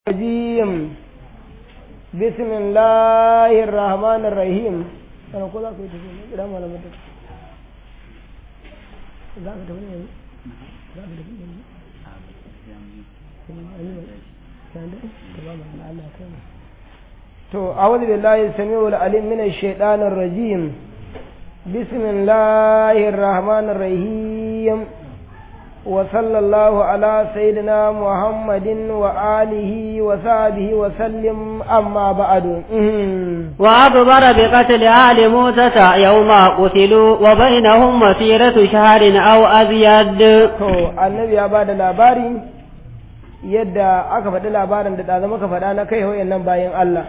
الرجيم بسم الله الرحمن الرحيم أنا كذا كنت لا ما لم تك لا كنت بني لا كنت بني تو أعوذ بالله السميع العليم من الشيطان الرجيم بسم الله الرحمن الرحيم وصلى الله على سيدنا محمد وآله وصحبه وسلم أما بعد وأخبر بقتل آل موسى يوم قتلوا وبينهم مسيرة شهر أو أزيد to annabi ya bada labari yadda aka faɗi labarin da ɗaza muka faɗa na kai nan bayan Allah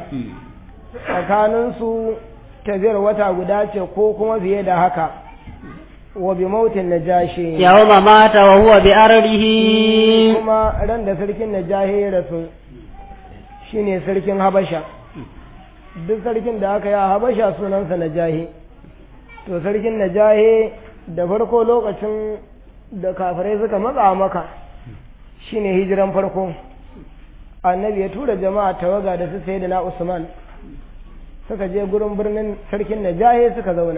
tsakaninsu tafiyar wata guda ce ko kuma fiye da haka wa bi mautin najashi يوم مات وهو بأرضه kuma ran da sarkin najahi ya rasu shine sarkin habasha duk sarkin da aka yi a habasha sunansa najahi to sarkin najahi da farko lokacin da kafirai suka matsa maka shine hijiran farko annabi ya tura jama'a tawaga da su sai da na usman suka je gurin birnin sarkin najahi suka zauna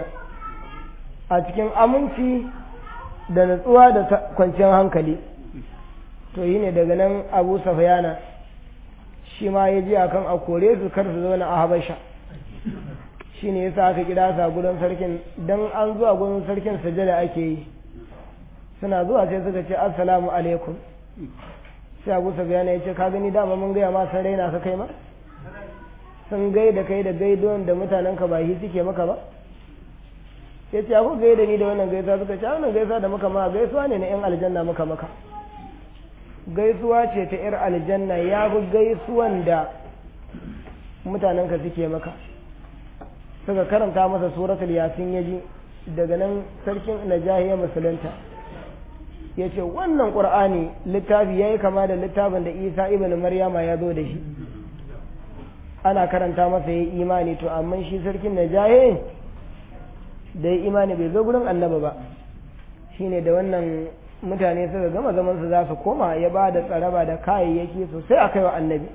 a cikin aminci da natsuwa da kwanciyar hankali to yi ne daga nan abu safiyana shi ma ya ji akan a kore su kar su zauna a habasha shi ne yasa aka kira sa gurin sarkin don an zuwa gurin sarkin sajada ake yi suna zuwa sai suka ce assalamu alaikum sai abu safiyana ya ce ka gani dama mun gaya ma san raina ka kai ma sun gaida kai da gaidon da mutanen ka ba shi suke maka ba ya ce ku gaida ni da wannan gaisuwa suka ce wannan gaisuwa da muka ma gaisuwa ne na yan aljanna muka maka gaisuwa ce ta yar aljanna ya fi gaisuwan da mutanen ka suke maka suka karanta masa suratul yasin ya ji daga nan sarkin najahiya musulunta ya ce wannan ƙur'ani littafi ya yi kama da littafin da isa ibn maryama ya zo da shi ana karanta masa ya yi imani to amma shi sarkin najahiya da ya imani bai zo gurin annaba ba shine da wannan mutane suka gama zaman su za su koma ya ba da tsaraba da kayayyaki sosai a kaiwa annabi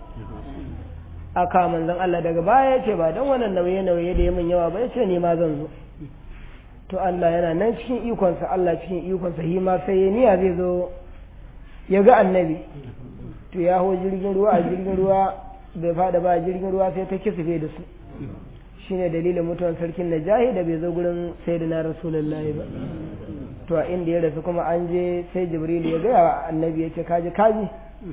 aka manzon Allah daga baya ya ce ba don wannan nauye nauye da ya min yawa ba ya ce ni ma zan zo to Allah yana nan cikin ikonsa Allah cikin ikonsa shi ma sai ya niya zai zo ya ga annabi to ya ho jirgin ruwa a jirgin ruwa bai fada ba jirgin ruwa sai ta kisife da su shine dalilin mutuwan sarkin najahi da bai zo gurin sayyidina rasulullahi ba to a inda ya rasu kuma an je sai jibril ya gaya wa annabi ya ce kaji kaji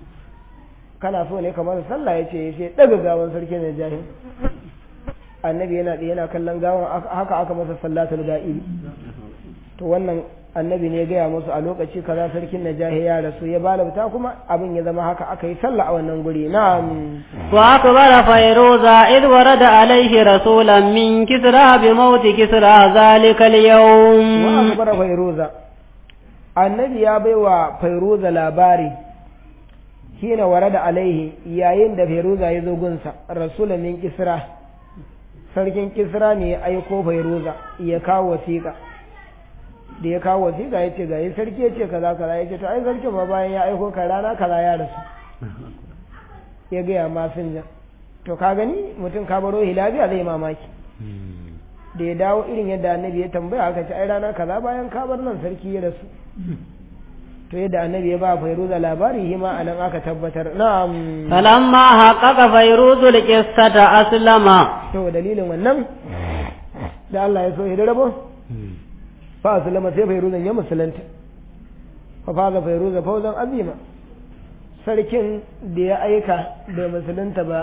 kana so ne kamar sallah ya ce ya ce daga gawan sarkin najahi annabi yana da yana kallon gawan haka aka masa sallatul ga'ibi to wannan annabi ne ya gaya musu a lokaci kaza sarkin najahi ya rasu ya balabta kuma abin ya zama haka aka yi sallah a wannan guri na'am وأخبر فيروزا إذ ورد عليه رسولا من كسرى بموت كسرى ذلك اليوم wa akbara fairuza annabi ya baiwa fairuza labari hina warada alaihi yayin da fairuza ya zo gunsa rasulun min kisra sarkin kisra ne ya aiko fairuza ya kawo wasiƙa da ya kawo wasiƙa ya ce ga yi sarki ya ce kaza kaza ya ce to ai sarkin ma bayan ya aiko ka rana kaza ya rasu ya gaya masinja to ka gani mutum ka baro hilabiya zai mamaki da ya dawo irin yadda annabi ya tambaya aka ce ai rana kaza bayan ka bar nan sarki ya rasu to yadda annabi ya ba fairuza labari shi ma anan aka tabbatar na'am فلما حقق فيروز القصة أسلم to dalilin wannan da Allah ya so ya rabo fa sallama sai fairuzan ya musulunta fa faza fairuza fauzan azima sarkin da ya aika bai musulunta ba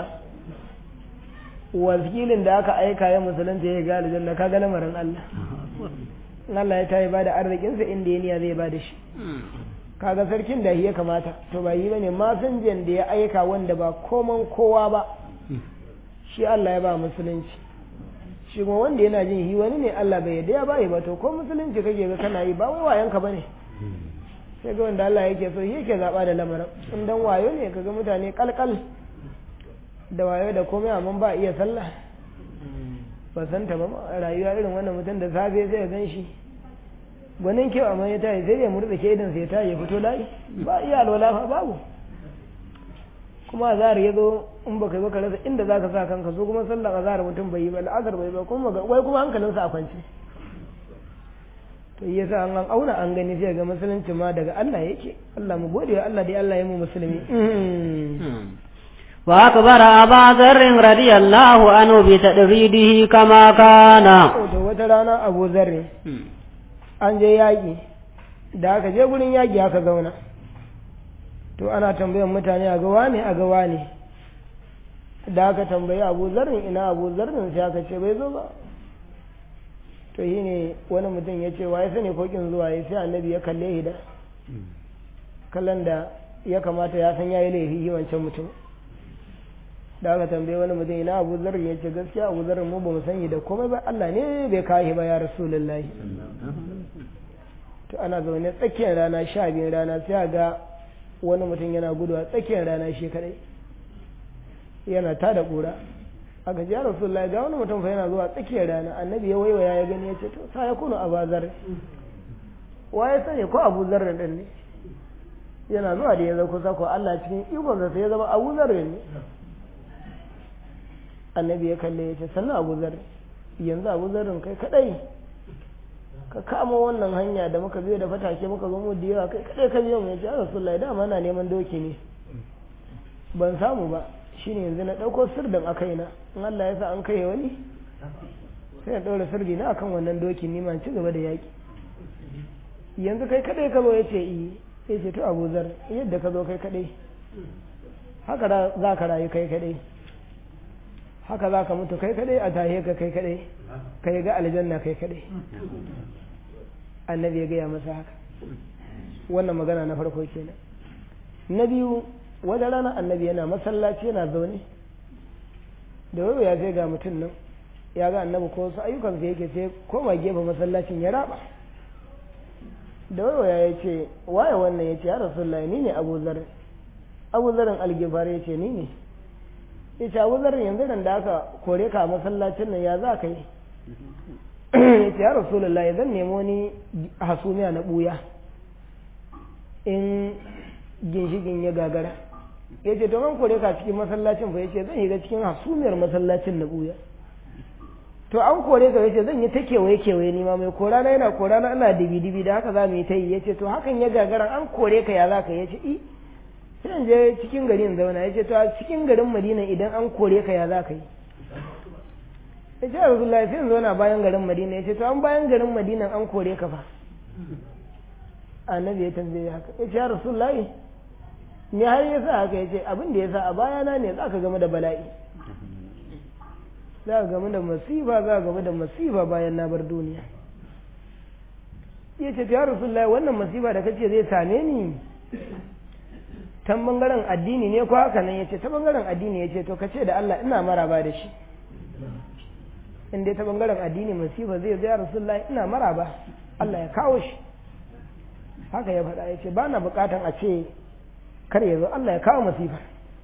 wakilin da aka aika ya musulunta ya ga aljanna ka ga lamarin Allah in Allah ya tayi bada arzikinsa inda ya niya zai bada shi kaga sarkin da ya kamata to ba yi bane masinjan da ya aika wanda ba koman kowa ba shi Allah ya ba musulunci shi kuma wanda yana jin hi wani ne Allah bai yarda ya bayi ba to ko musulunci kake ga kana yi ba wai wayanka bane sai ga wanda Allah yake so shi yake zaba da lamarin in dan wayo ne kaga mutane kalkal da wayo da komai amma ba iya sallah ba san ta ba rayuwa irin wannan mutum da safe sai ya gan shi gwanin kyau amma ya tayi sai ya murza ke idan sai ya tayi ya fito layi ba iya alwala fa babu kuma azhar ya zo in baka yi baka rasa inda zaka sa kanka so kuma sallar azhar mutum bai yi ba al'azhar bai ba kuma wai kuma hankalinsa a kwance to yasa an an auna an gani sai ga musulunci ma daga Allah yake Allah mu gode wa Allah dai Allah ya mu musulmi وأكبر أبا ذر رضي الله عنه بتدريده كما كان to wata rana Abu Zarri an je yaƙi da aka je gurin yaƙi aka zauna to ana tambayan mutane a gawa ne a gawa ne da aka tambayi Abu Zarrin ina Abu Zarrin sai aka ce bai zo ba to shi ne wani mutum ya ce wa ya sani kokin zuwa ya sai annabi ya kalle shi da kallon da ya kamata ya san ya yi laifi wancan mutum da aka tambaye wani mutum ina abu zarar ya ce gaskiya abu zarar mu ba mu sani da komai ba Allah ne bai kawo ba ya rasulullahi to ana zaune tsakiyar rana sha biyun rana sai ga wani mutum yana gudu a tsakiyar rana shi kadai yana ta da kura aka ji ya rasulullahi ga wani mutum fa yana zuwa tsakiyar rana annabi ya waiwaya ya gani ya ce to sa ya kunu abu zar wa ya sani ko abu zar din ne yana zuwa da ya zo kusa ko Allah cikin ikonsa sai ya zama abu zar ne annabi ya kalle ya ce sannan abu zar yanzu abu zarin kai kadai ka kama wannan hanya da muka biyo da fatake muka zo mu da yawa kai kadai ka biyo mu ya ce a rasulullahi dama na neman doki ne ban samu ba shine yanzu na dauko sirdin a kaina in Allah ya sa an kai wani sai ya daura sirdi na akan wannan doki ni ma ci gaba da yaki yanzu kai kadai ka zo ya ce i ya ce to abu zar yadda ka zo kai kadai haka za ka rayu kai kadai haka za ka mutu kai kadai a tahe ka kai kadai kai ga aljanna kai kadai annabi ya gaya masa haka wannan magana na farko kenan na biyu wata rana annabi yana masallaci yana zaune da wayo ya sai ga mutum nan ya ga annabi ko wasu ayyukansa yake sai koma gefe masallacin ya raba da wayo ya ce waye wannan ya ce ya rasulullahi ni ne abu zarin abu zarin algifar ya ce ni ne ya ce abu zarin yanzu da aka kore ka a masallacin nan ya za ka yi ya ce ya rasulullahi zan nemo ni hasumiya na buya in ginshigin ya gagara ya ce to man kore ka cikin masallacin fa ya ce zan shiga cikin hasumiyar masallacin na buya to an kore ka ya ce zan yi ta kewaye kewaye nima mai kora na yana kora na ana dibi dibi da haka za mu yi ta yi ya ce to hakan ya gagara an kore ka ya za ka ya ce i sai je cikin garin zauna ya ce to a cikin garin madina idan an kore ka ya za ka yi ya ce rasulullah sai in zauna bayan garin madina ya ce to an bayan garin madina an kore ka fa annabi ya tambaye haka ya ce ya rasulullah ni har ya sa haka ya ce abin da ya sa a bayana ne za ka game da bala'i za ka game da masifa za ka game da masifa bayan na bar duniya ya ce ya rasulullah wannan masifa da kace zai same ni ta bangaren addini ne ko haka nan ya ce ta bangaren addini ya ce to ka ce da Allah ina maraba da shi in dai ta bangaren addini masifa zai zai rasulullah ina maraba Allah ya kawo shi haka ya faɗa ya ce ba na buƙatan a ce kar ya zo Allah ya kawo masifa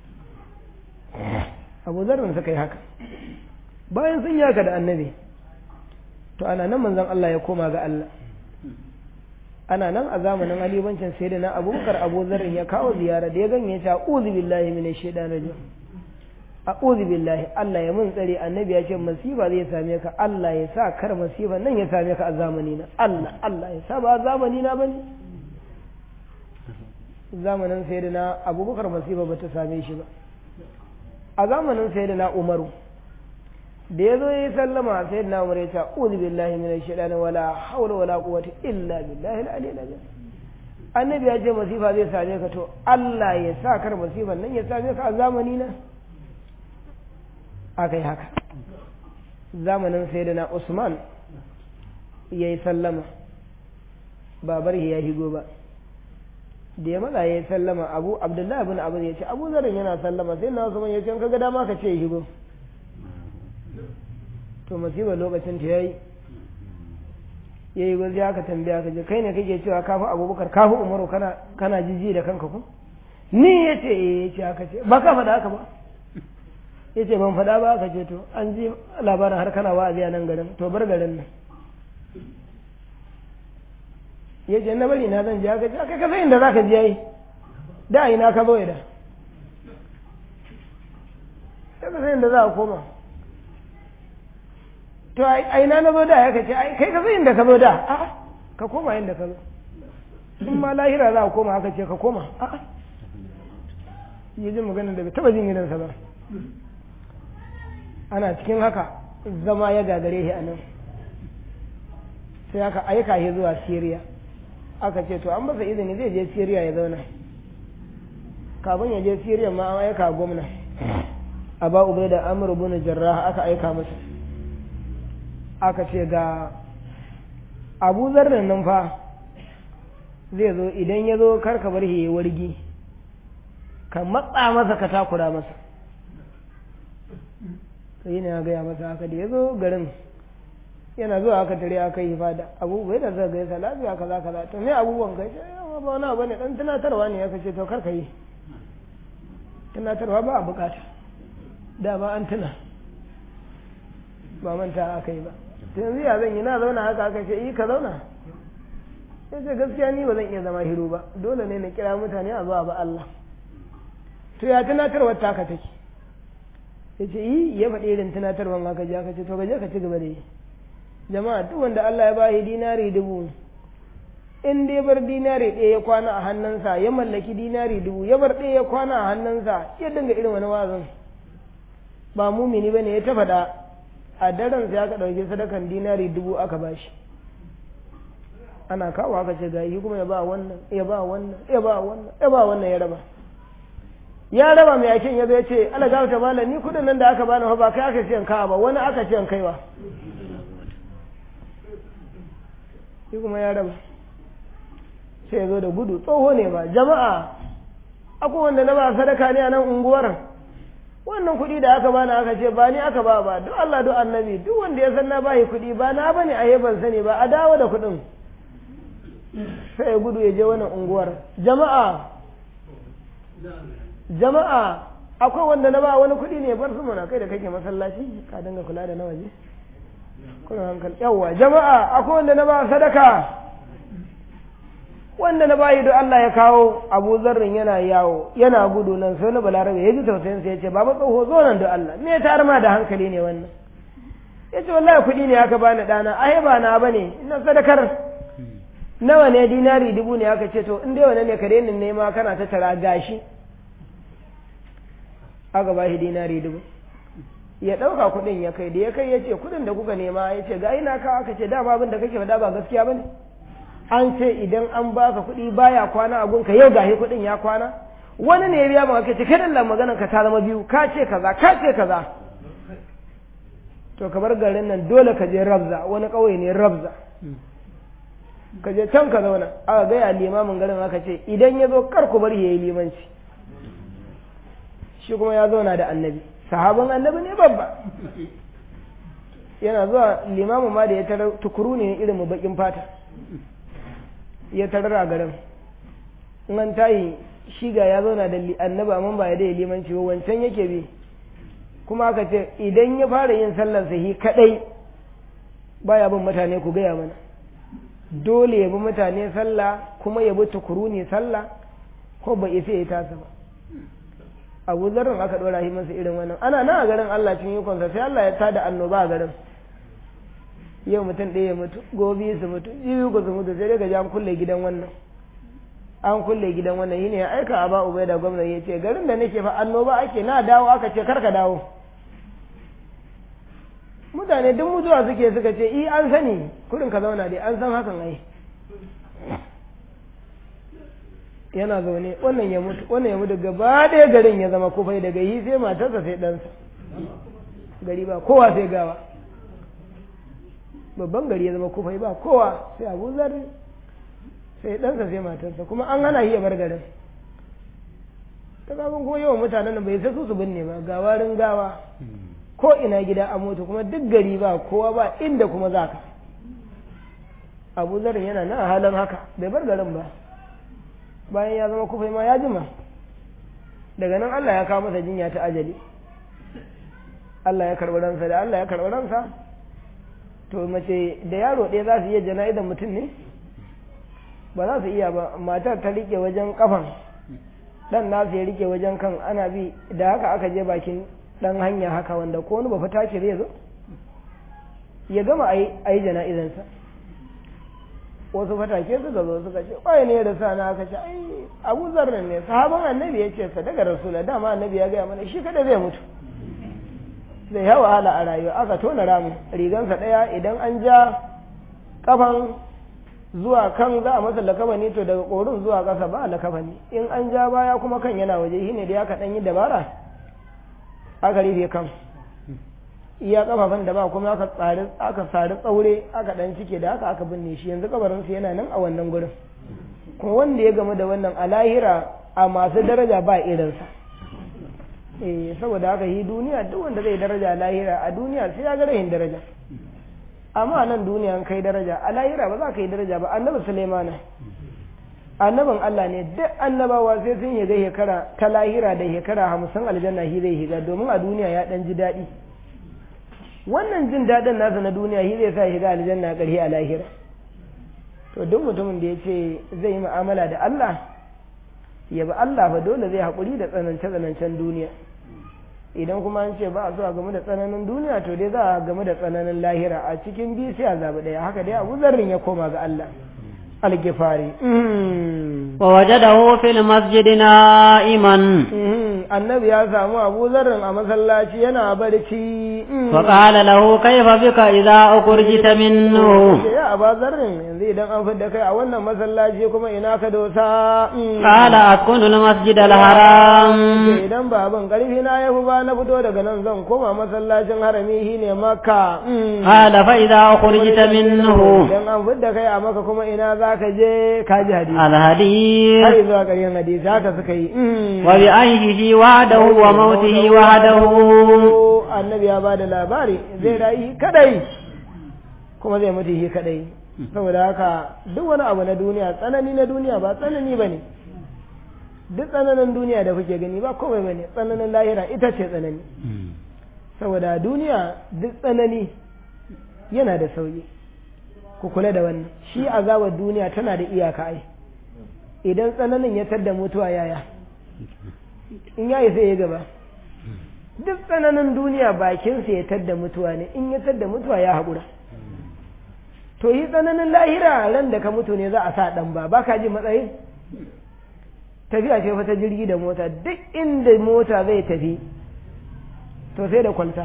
abu zarin suka yi haka bayan sun yi haka da annabi to ana nan manzon Allah ya koma ga Allah ana nan a zamanin alibancin sai da na abubakar abu zarin ya kawo ziyara da ya ganye ta a'udhu billahi minash shaitanir rajim a'udhu billahi Allah ya mun tsare annabi ya ce masifa zai same ka Allah ya sa kar masifa nan ya same ka a zamani na Allah Allah ya sa ba zamani na bane zamanin sai da na abubakar masifa ba ta same shi ba a zamanin sai da na umaru da ya zo ya yi sallama sai na umar ya ce uzu billahi min shaitani wala haula wala quwwata illa billahi al-aliyyil azim annabi ya ce masifa zai same ka to Allah ya sa kar masifan nan ya same ka a zamani na akai haka zamanin sayyidina Usman ya yi sallama babar ya higo ba da ya maza ya yi sallama abu abdullahi bin abu ya ce abu zarin yana sallama sai na Usman ya ce kaga dama ka ce higo to musibar lokacin ta yayi ya yi gwazi aka tambaya ka je kai ne kake cewa kafi abubakar kafi umaru kana kana jiji da kanka ku ni ya ce eh ya ce haka ce ba ka faɗa haka ba ya ce ban faɗa ba aka ce to an ji labarin har kana wa'azi a nan garin to bar garin nan ya ce na bari na zan je aka ce aka kasa inda za ka je yayi da ina ka zo da sai ka san inda za a koma to a ina na zo da ya kace ai kai ka san inda ka zo da a'a ka koma inda ka zo in ma lahira za a koma haka ce ka koma a'a yi jin magana da bai taba jin gidansa ba ana cikin haka zama ya gagare shi a nan sai aka aika shi zuwa Siriya aka ce to an masa izini zai je Siriya ya zauna kafin ya je Siriya ma an aika gwamna a ba ubai da amur bin jarrah aka aika masa aka ce ga abu zarrin nan fa zai zo idan ya zo karka bar shi ya wargi ka matsa masa ka takura masa sai ne ya gaya masa haka da ya zo garin yana zuwa aka tare aka yi fada abubuwa da zaka gaisa lafiya kaza kaza to me abubuwan kai sai yawa ba wani abu ne dan tunatarwa ne aka ce to kar ka yi tunatarwa ba a bukata da ba an tuna ba manta aka yi ba to yanzu ya zan yi na zauna haka aka ce yi ka zauna sai ce gaskiya ni ba zan iya zama hiru ba dole ne na kira mutane a zuwa ba Allah to ya tunatarwar taka take ya ce yi ya faɗi irin tunatarwar haka ji aka ce to gaje ka ci gaba da yi jama'a duk wanda Allah ya bashi dinari dubu in dai bar dinari ɗaya ya kwana a hannunsa ya mallaki dinari dubu ya bar ɗaya ya kwana a hannunsa ya dinga irin wani wazin ba mumini ba ne ya ta faɗa a daren sai aka ɗauki sadakan dinari dubu aka bashi ana kawo aka ce ga kuma ya ba wannan ya ba wannan ya ba wannan ya ba wannan ya raba ya raba mai yakin ya zo ya ce ala gafata malam ni kudin nan da aka bani fa ba kai aka ce kawa ba wani aka ce kaiwa shi kuma ya raba sai ya zo da gudu tsoho ne ba jama'a akwai wanda na ba sadaka ne a nan unguwar wannan kuɗi da aka bani aka ce ba ni aka ba ba duk Allah duk annabi duk wanda ya san na bayi kuɗi ba na bane a ban sani ba a dawo da kuɗin sai ya gudu ya je wannan unguwar jama'a jama'a akwai wanda na ba wani kuɗi ne bar su mana kai da kake masallaci ka dinga kula da na waje kuna hankali yawa jama'a akwai wanda na ba sadaka wanda na bayi da Allah ya kawo Abu Zarrin yana yawo yana gudu nan sai na balarabe ya ji tausayin sa yace baba tsoho zo nan da Allah me ta ma da hankali ne wannan yace wallahi kuɗi ne aka bani dana ai ba na bane ina sadakar nawa ne dinari dubu ne aka ce to in dai wannan ne ka daina nema kana ta tara gashi aka ba shi dinari dubu ya ɗauka kuɗin ya kai da ya kai ya ce kuɗin da kuka nema ya ce ga ina ka aka ce dama abin da kake faɗa ba gaskiya ba ne an ce idan an baka kuɗi baya kwana a gunka yau gahi kuɗin ya kwana wani ne ya biya maka ka ce kai Allah maganar ka ta zama biyu ka ce kaza ka ce kaza to ka bar garin nan dole ka je rabza wani ƙauye ne rabza ka je can ka zauna aka gaya limamin garin aka ce idan ya zo kar ku bari ya yi limanci shi kuma ya zauna da annabi sahabin annabi ne babba yana zuwa limamin ma da ya tarar tukuru ne irin mu bakin fata ya tarar a garin in an tayi shi ga ya zauna da annabi amma ba ya da limanci ba wancan yake bi kuma aka ce idan ya fara yin sallar sahi kadai baya bin mutane ku gaya mana dole ya bi mutane sallah kuma ya bi tukuru ne sallah ko ba isa ya tasa ba abu zarrin aka ɗora shi masa irin wannan ana nan a garin Allah cikin ikonsa sai Allah ya tada annoba a garin yau mutum ɗaya ya mutu gobe su mutu jibi ku su mutu sai daga ji an kulle gidan wannan an kulle gidan wannan shine ya aika a ba ubai da gwamnati ya ce garin da nake fa annoba ake na dawo aka ce karka dawo mutane duk mutuwa suke suka ce i an sani kurin ka zauna dai an san hakan ai yana zaune wannan ya mutu wannan ya mutu gaba ɗaya garin ya zama kufai daga yi sai matarsa sai ɗansa gari ba kowa sai gawa babban gari ya zama kufai ba kowa sai abu zarri sai ɗansa sai matarsa kuma an hana shi ya bar garin ta kafin kuma yawan mutanen bai sai su su binne ba gawarin gawa ko ina gida a mutu kuma duk gari ba kowa ba inda kuma za ka abu zarri yana na halin haka bai bar garin ba bayan ya zama kufai ma ya jima daga nan Allah ya kawo masa jinya ta ajali Allah ya karɓi ransa da Allah ya karɓi ransa to mace da yaro ɗaya za su iya jana'idan mutum ne ba za su iya ba matar ta rike wajen kafan dan nasu ya rike wajen kan ana bi da haka aka je bakin dan hanya haka wanda ko wani ba fita ce zai zo ya gama a yi jana'izansa wasu fatake suka zo suka ce ƙwaye ne da sana aka ce ai abu zarrin ne sahaban annabi ya ce sadaka rasula dama annabi ya gaya mana shi kada zai mutu zai yawa wahala a rayuwa aka tona ramu rigansa ɗaya idan an ja kafan zuwa kan za a masa lakabani to daga ƙorin zuwa ƙasa ba lakabani in an ja baya kuma kan yana waje shi ne da ya kaɗan yi dabara aka rufe kan iya kafafan da ba kuma aka tsari aka sari tsaure aka dan cike da haka aka binne shi yanzu kabarinsa yana nan a wannan gurin kuma wanda ya gamu da wannan a lahira a masu daraja ba irinsa eh saboda haka yi duniya duk wanda zai daraja a lahira a duniya sai ya ga rahin daraja amma nan duniya an kai daraja a lahira ba za ka yi daraja ba annabi sulaimana annabin Allah ne duk annabawa sai sun yi ga shekara ta lahira da shekara hamsin aljanna shi zai shiga domin a duniya ya dan ji daɗi wannan jin daɗin nasa na duniya shi zai sa shiga aljanna ƙarfi a lahira to duk mutumin da ya ce zai yi mu'amala da Allah ya bi Allah fa dole zai haƙuri da tsanance-tsanancen duniya idan kuma an ce ba a so a game da tsananin duniya to dai za a game da tsananin lahira a cikin biyu sai a zaɓi ɗaya haka dai abu zarrin ya koma ga Allah algifari ووجده في المسجد نائما annabi ya samu abu zarrin a masallaci yana barci فقال له كيف بك إذا أخرجت منه ya aba zarrin yanzu idan an fidda kai a wannan masallaci kuma ina ka dosa قال أسكن المسجد الحرام idan ba abin karfi na ya fi ba na fito daga nan zan koma masallacin harami shi ne makka قال فإذا أخرجت منه idan an fidda kai a maka kuma ina za ka je ka ji hadisi الحديث har zuwa ƙarshen hadisi haka suka yi وبعيشه وعده وموته وعده annabi ya ba da labari zai rayu kadai kuma zai mutu shi kadai saboda haka duk wani abu na duniya tsanani na duniya ba tsanani ba ne duk tsananin duniya da kuke gani ba komai ba ne tsananin lahira ita ce tsanani saboda duniya duk tsanani yana da sauyi ku kula da wannan shi azabar duniya tana da iyaka ai idan tsananin ya tadda mutuwa yaya in yayi sai ya gaba duk tsananin duniya bakinsa ya tadda mutuwa ne in ya tadda mutuwa ya haƙura to yi tsananin lahira ran da ka mutu ne za a sa ɗan ba ba ka ji matsayin tafiya ce fa ta jirgi da mota duk inda mota zai tafi to sai da kwalta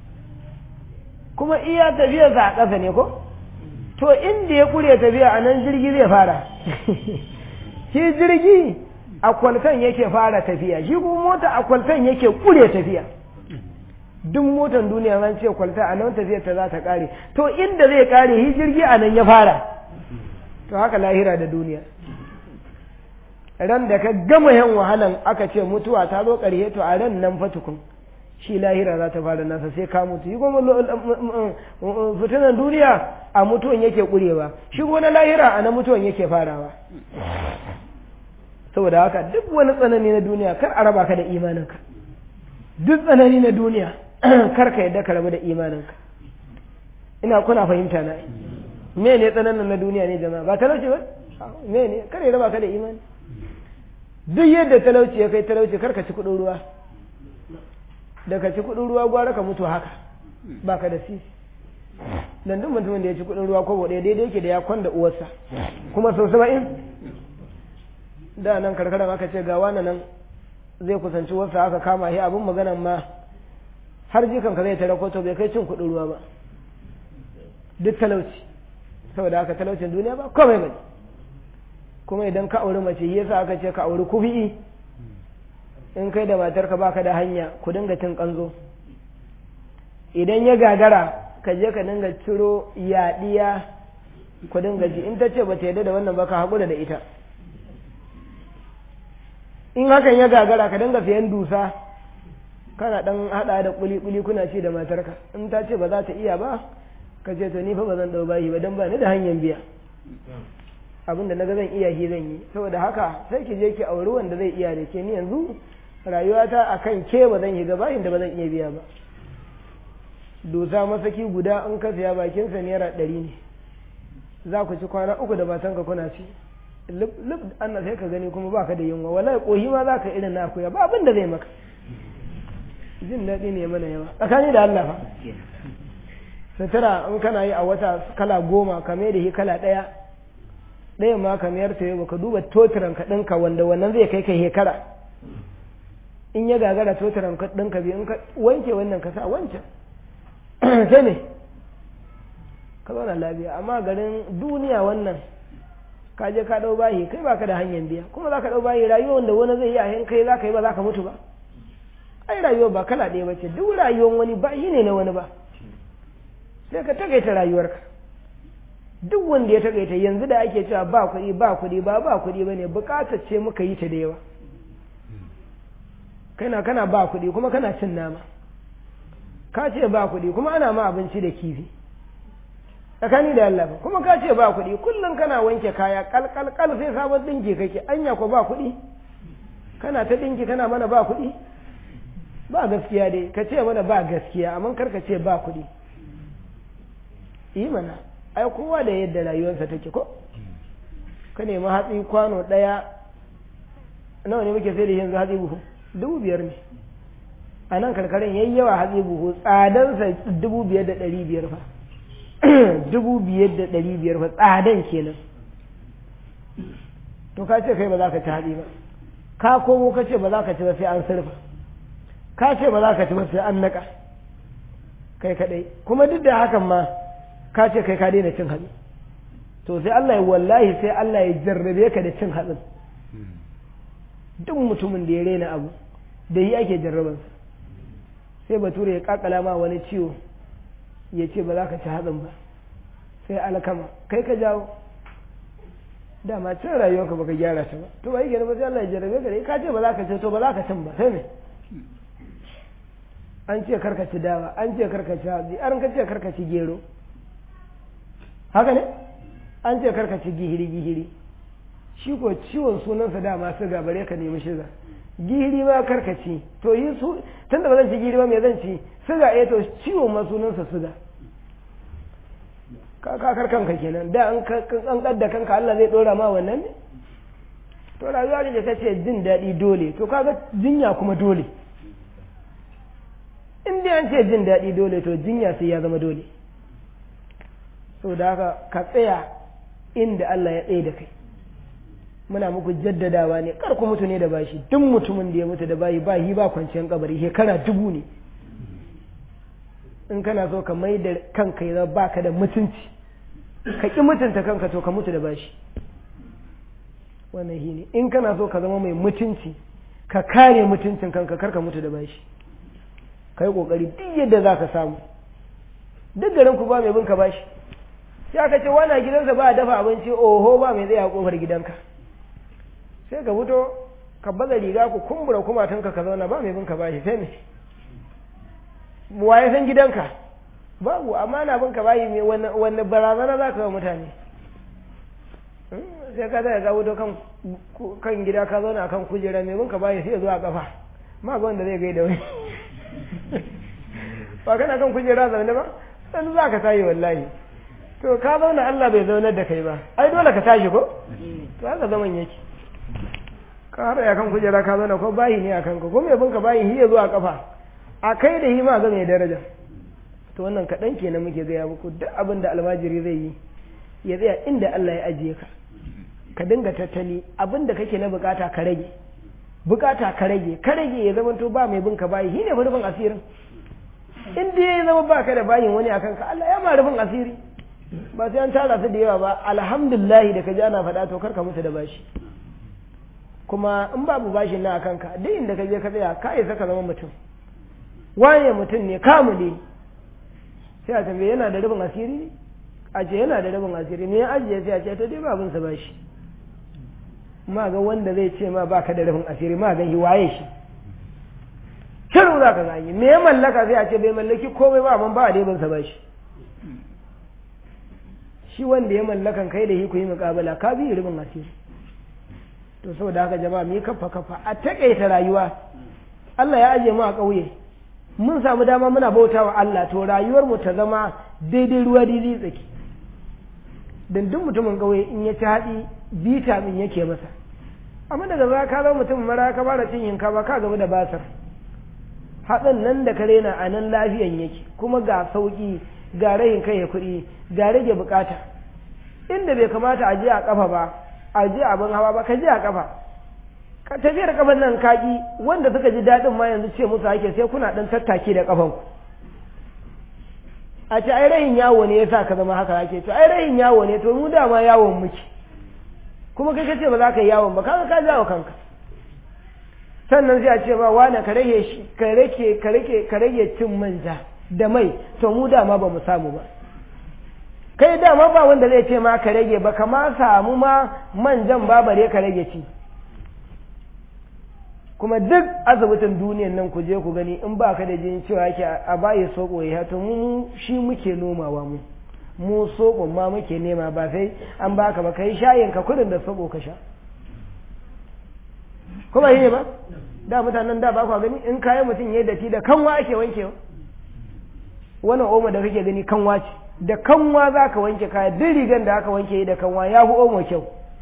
kuma iya tafiyarsa a ƙasa ne ko to inda ya ƙure tafiya a nan jirgi zai fara shi jirgi a kwaltan yake fara tafiya shi kuma mota a kwaltan yake ƙure tafiya duk motan duniya an ce kwalta a nan tafiyar ta za ta ƙare to inda zai ƙare shi jirgi a nan ya fara to haka lahira da duniya ran da ka gama yan wahalan aka ce mutuwa ta zo ƙarshe to a ran nan fa tukun shi lahira za ta fara nasa sai ka mutu yi kuma fitinan duniya a mutuwan yake ƙurewa shi na lahira a na mutuwan yake farawa saboda haka duk wani tsanani na duniya kar a raba ka da imaninka duk tsanani na duniya kar ka yadda ka rabu da imaninka ina kuna fahimta na me ne tsananin na duniya ne jama'a ba talauci ba me ne kar ya raba ka da imani duk yadda talauci ya kai talauci kar ka ci kuɗin ruwa da ka ci kuɗin ruwa gwara ka mutu haka ba ka da sisi dan duk mutumin da ya ci kuɗin ruwa ko ɗaya daidai yake da ya kwanda uwarsa kuma sau saba'in da nan karkaran aka ce ga wani nan zai kusanci wasu aka kama shi abin maganan ma har jikan ka zai tare to bai kai cin kuɗin ruwa ba duk talauci saboda haka talaucin duniya ba komai bane kuma idan ka auri mace yasa aka ce ka auri kufi'i in kai da matarka baka da hanya ku dinga cin kanzo idan ya gagara ka je ka dinga ciro yaɗiya ku dinga ji in ta ce ba ta yarda da wannan ba ka haƙura da ita in hakan ya gagara ka dinga sayan dusa kana dan hada da kuli kuli kuna ci da matarka in ta ce ba za ta iya ba ka ce to ni fa ba zan dau bayi ba dan ba ni da hanyar biya abinda naga zan iya shi zan yi saboda haka sai ki je ki auri wanda zai iya da ke ni yanzu rayuwata akan ke ba zan yi ga bayin da ba zan iya biya ba dusa masaki guda in ka siya bakin sa naira ɗari ne za ku ci kwana uku da matanka kuna ci lub Allah sai ka gani kuma baka da yunwa wallahi kohi ma zaka irin na akuya ba abin da zai maka jin daɗi ne mana yawa tsakani da Allah fa sutura in kana yi a wata kala goma ka mai da shi kala ɗaya ɗaya ma ka mayar ta yau ka duba totiran ka ɗinka wanda wannan zai kai ka hekara in ya gagara totiran ka ɗinka biyu in ka wanke wannan ka sa wancan sai ne ka zauna lafiya amma garin duniya wannan ka je ka ɗau bayi kai baka da hanyar biya kuma za ka ɗau bayi rayuwar da wani zai yi a kai za ka yi ba za ka mutu ba ai rayuwar ba kala ɗaya bace duk rayuwar wani ba shi ne na wani ba sai ka takaita rayuwarka duk wanda ya takaita yanzu da ake cewa ba kuɗi ba kuɗi ba ba kuɗi ba ne buƙatar ce muka yi ta da yawa kana kana ba kuɗi kuma kana cin nama ka ce ba kuɗi kuma ana ma abinci da kifi tsakani da Allah kuma ka ce ba kuɗi kullum kana wanke kaya kalkalkal sai sabon ɗinki kake anya ko ba kuɗi kana ta ɗinki kana mana ba kuɗi ba gaskiya dai ka ce mana ba gaskiya amma kar ka ce ba kuɗi yi mana ai kowa da yadda rayuwarsa take ko ka nemi hatsi kwano ɗaya nawa ne muke sai da yanzu hatsi buhu dubu biyar ne a nan karkarin yayi yawa hatsi buhu tsadansa dubu biyar da ɗari biyar fa dubu biyar da ɗari biyar fa tsadan kenan to ka ce kai ba za ka ci hatsi ba ka komo ka ce ba za ka ci ba sai an surfa ka ce ba za ka ci ba sai an naƙa kai kaɗai kuma duk da hakan ma ka ce kai ka daina cin hatsi to sai Allah ya wallahi sai Allah ya jarrabe ka da cin hatsin duk mutumin da ya rena abu da yi ake jarrabansa sai bature ya kakala ma wani ciwo ya ce ba za ka ci hatsin ba sai alkama kai ka jawo dama cin rayuwarka baka gyara ta ba to ba yi ba sai Allah ya jarrabe ka da ka ce ba za ka ci to ba za ka cin ba sai me an ce karka ci dawa an ce karka ci hatsi an ka ce karka ci gero haka ne an ce karka ci gihiri gihiri shi ko ciwon sunansa dama siga bare ka nemi shiga gihiri ma karka ci to yi su tun da ba zan ci gihiri ba me zan ci siga eh to ciwon ma sunansa siga ka kakar kanka kenan da an kan da kanka Allah zai dora ma wannan ne to rayuwa da ta ce jin daɗi dole to kaga jinya kuma dole in dai an ce jin daɗi dole to jinya sai ya zama dole da haka ka tsaya inda Allah ya tsaye da kai muna muku jaddadawa ne kar ku mutu ne da bashi duk mutumin da ya mutu da bayi bayi ba kwanciyar kabari shekara dubu ne in kana so ka mai da kanka ya baka da mutunci ka ƙi mutunta kanka to ka mutu da bashi wannan shi ne in kana so ka zama mai mutunci ka kare mutuncin kanka kar ka mutu da bashi ka yi ƙoƙari duk yadda za ka samu duk garin ku ba mai bin ka bashi sai aka ce wani gidansa ba a dafa abinci oho ba mai zai a kofar gidanka sai ka fito ka baza riga ku kumbura kumatunka ka zauna ba mai bin ka bashi sai me waye san gidanka babu amma na bin ka bayi me wanne barazana za ka yi mutane sai ka zai ga fito kan gida ka zauna kan kujera mai bin ka bayi sai zuwa kafa ma ga wanda zai gaida wani ba kana kan kujera zaune ba sai za ka tayi wallahi to ka zauna Allah bai zaunar da kai ba ai dole ka tashi ko to haka zaman yake ka har ya kan kujera ka zauna ko bayi ne a kanka ko mai binka bayi hiya zuwa kafa a kai da hima ga mai daraja to wannan kaɗan kenan muke gaya muku duk abin da almajiri zai yi ya tsaya inda Allah ya ajiye ka ka dinga tattali abin da kake na bukata ka rage bukata ka rage ka rage ya zama to ba mai binka bayi shine fa rufin asirin in dai ya zama baka da bayin wani akan ka Allah ya ma rufin asiri ba sai an tara su da yawa ba alhamdulillah da ka ji ana faɗa to karka mutu da bashi kuma in babu bashin na akan ka duk inda ka je ka tsaya ka isa ka zama mutum waye mutum ne kamu ne sai a tambaye yana da rubin asiri a ce yana da rubin asiri ne ya ajiye sai a ce to dai babun sa bashi ma ga wanda zai ce ma baka da rubin asiri ma ga shi waye shi shiru za ka gani me ya mallaka sai a ce bai mallaki komai ba amma ba a dai sa bashi shi wanda ya mallakan kai da shi ku yi muƙabala ka bi rubin asiri to saboda haka jama'a mu yi kafa kafa a takaita rayuwa Allah ya ajiye mu a ƙauye mun samu dama muna bauta wa Allah to rayuwar mu ta zama daidai ruwa daidai tsaki dan duk mutumin ƙauye in ya ci haɗi vitamin yake masa amma daga za ka zama mutum mara ka fara cin yinka ba ka gaba da basar hatsin nan da ka rena a nan lafiyan yake kuma ga sauƙi ga rayin kai kuɗi ga rage bukata inda bai kamata a je a kafa ba a je abin hawa ba ka je a kafa ka tafiyar kafan nan kaki wanda suka ji daɗin ma yanzu ce musu ake sai kuna ɗan tattaki da kafan ku a ce ai rayin yawo ne yasa ka zama haka ake to ai rayin yawo ne to mu dama yawon muke kuma kai kace ba za ka yi yawon ba kaga ka jawo kanka sannan sai a ce ba wani ka rage shi ka rage ka rage ka rage cin manja da mai to mu dama ba mu samu ba kai dama ba wanda zai ce ma ka rage ba kama samu ma manjan ba bare ka rage ci kuma duk asibitin duniyan nan ku je ku gani in ba ka da jin cewa yake a bayi soko ya to mu shi muke nomawa mu mu sokon ma muke nema ba sai an baka ba kai shayin ka kudin da soko ka sha kuma yi ba da mutanen da ba ku gani in kayan mutum ya datti da kanwa ake wankewa wannan omo da kake gani kanwa ce da kanwa za ka wanke kaya duk rigan da aka wanke da kanwa ya fi omo kyau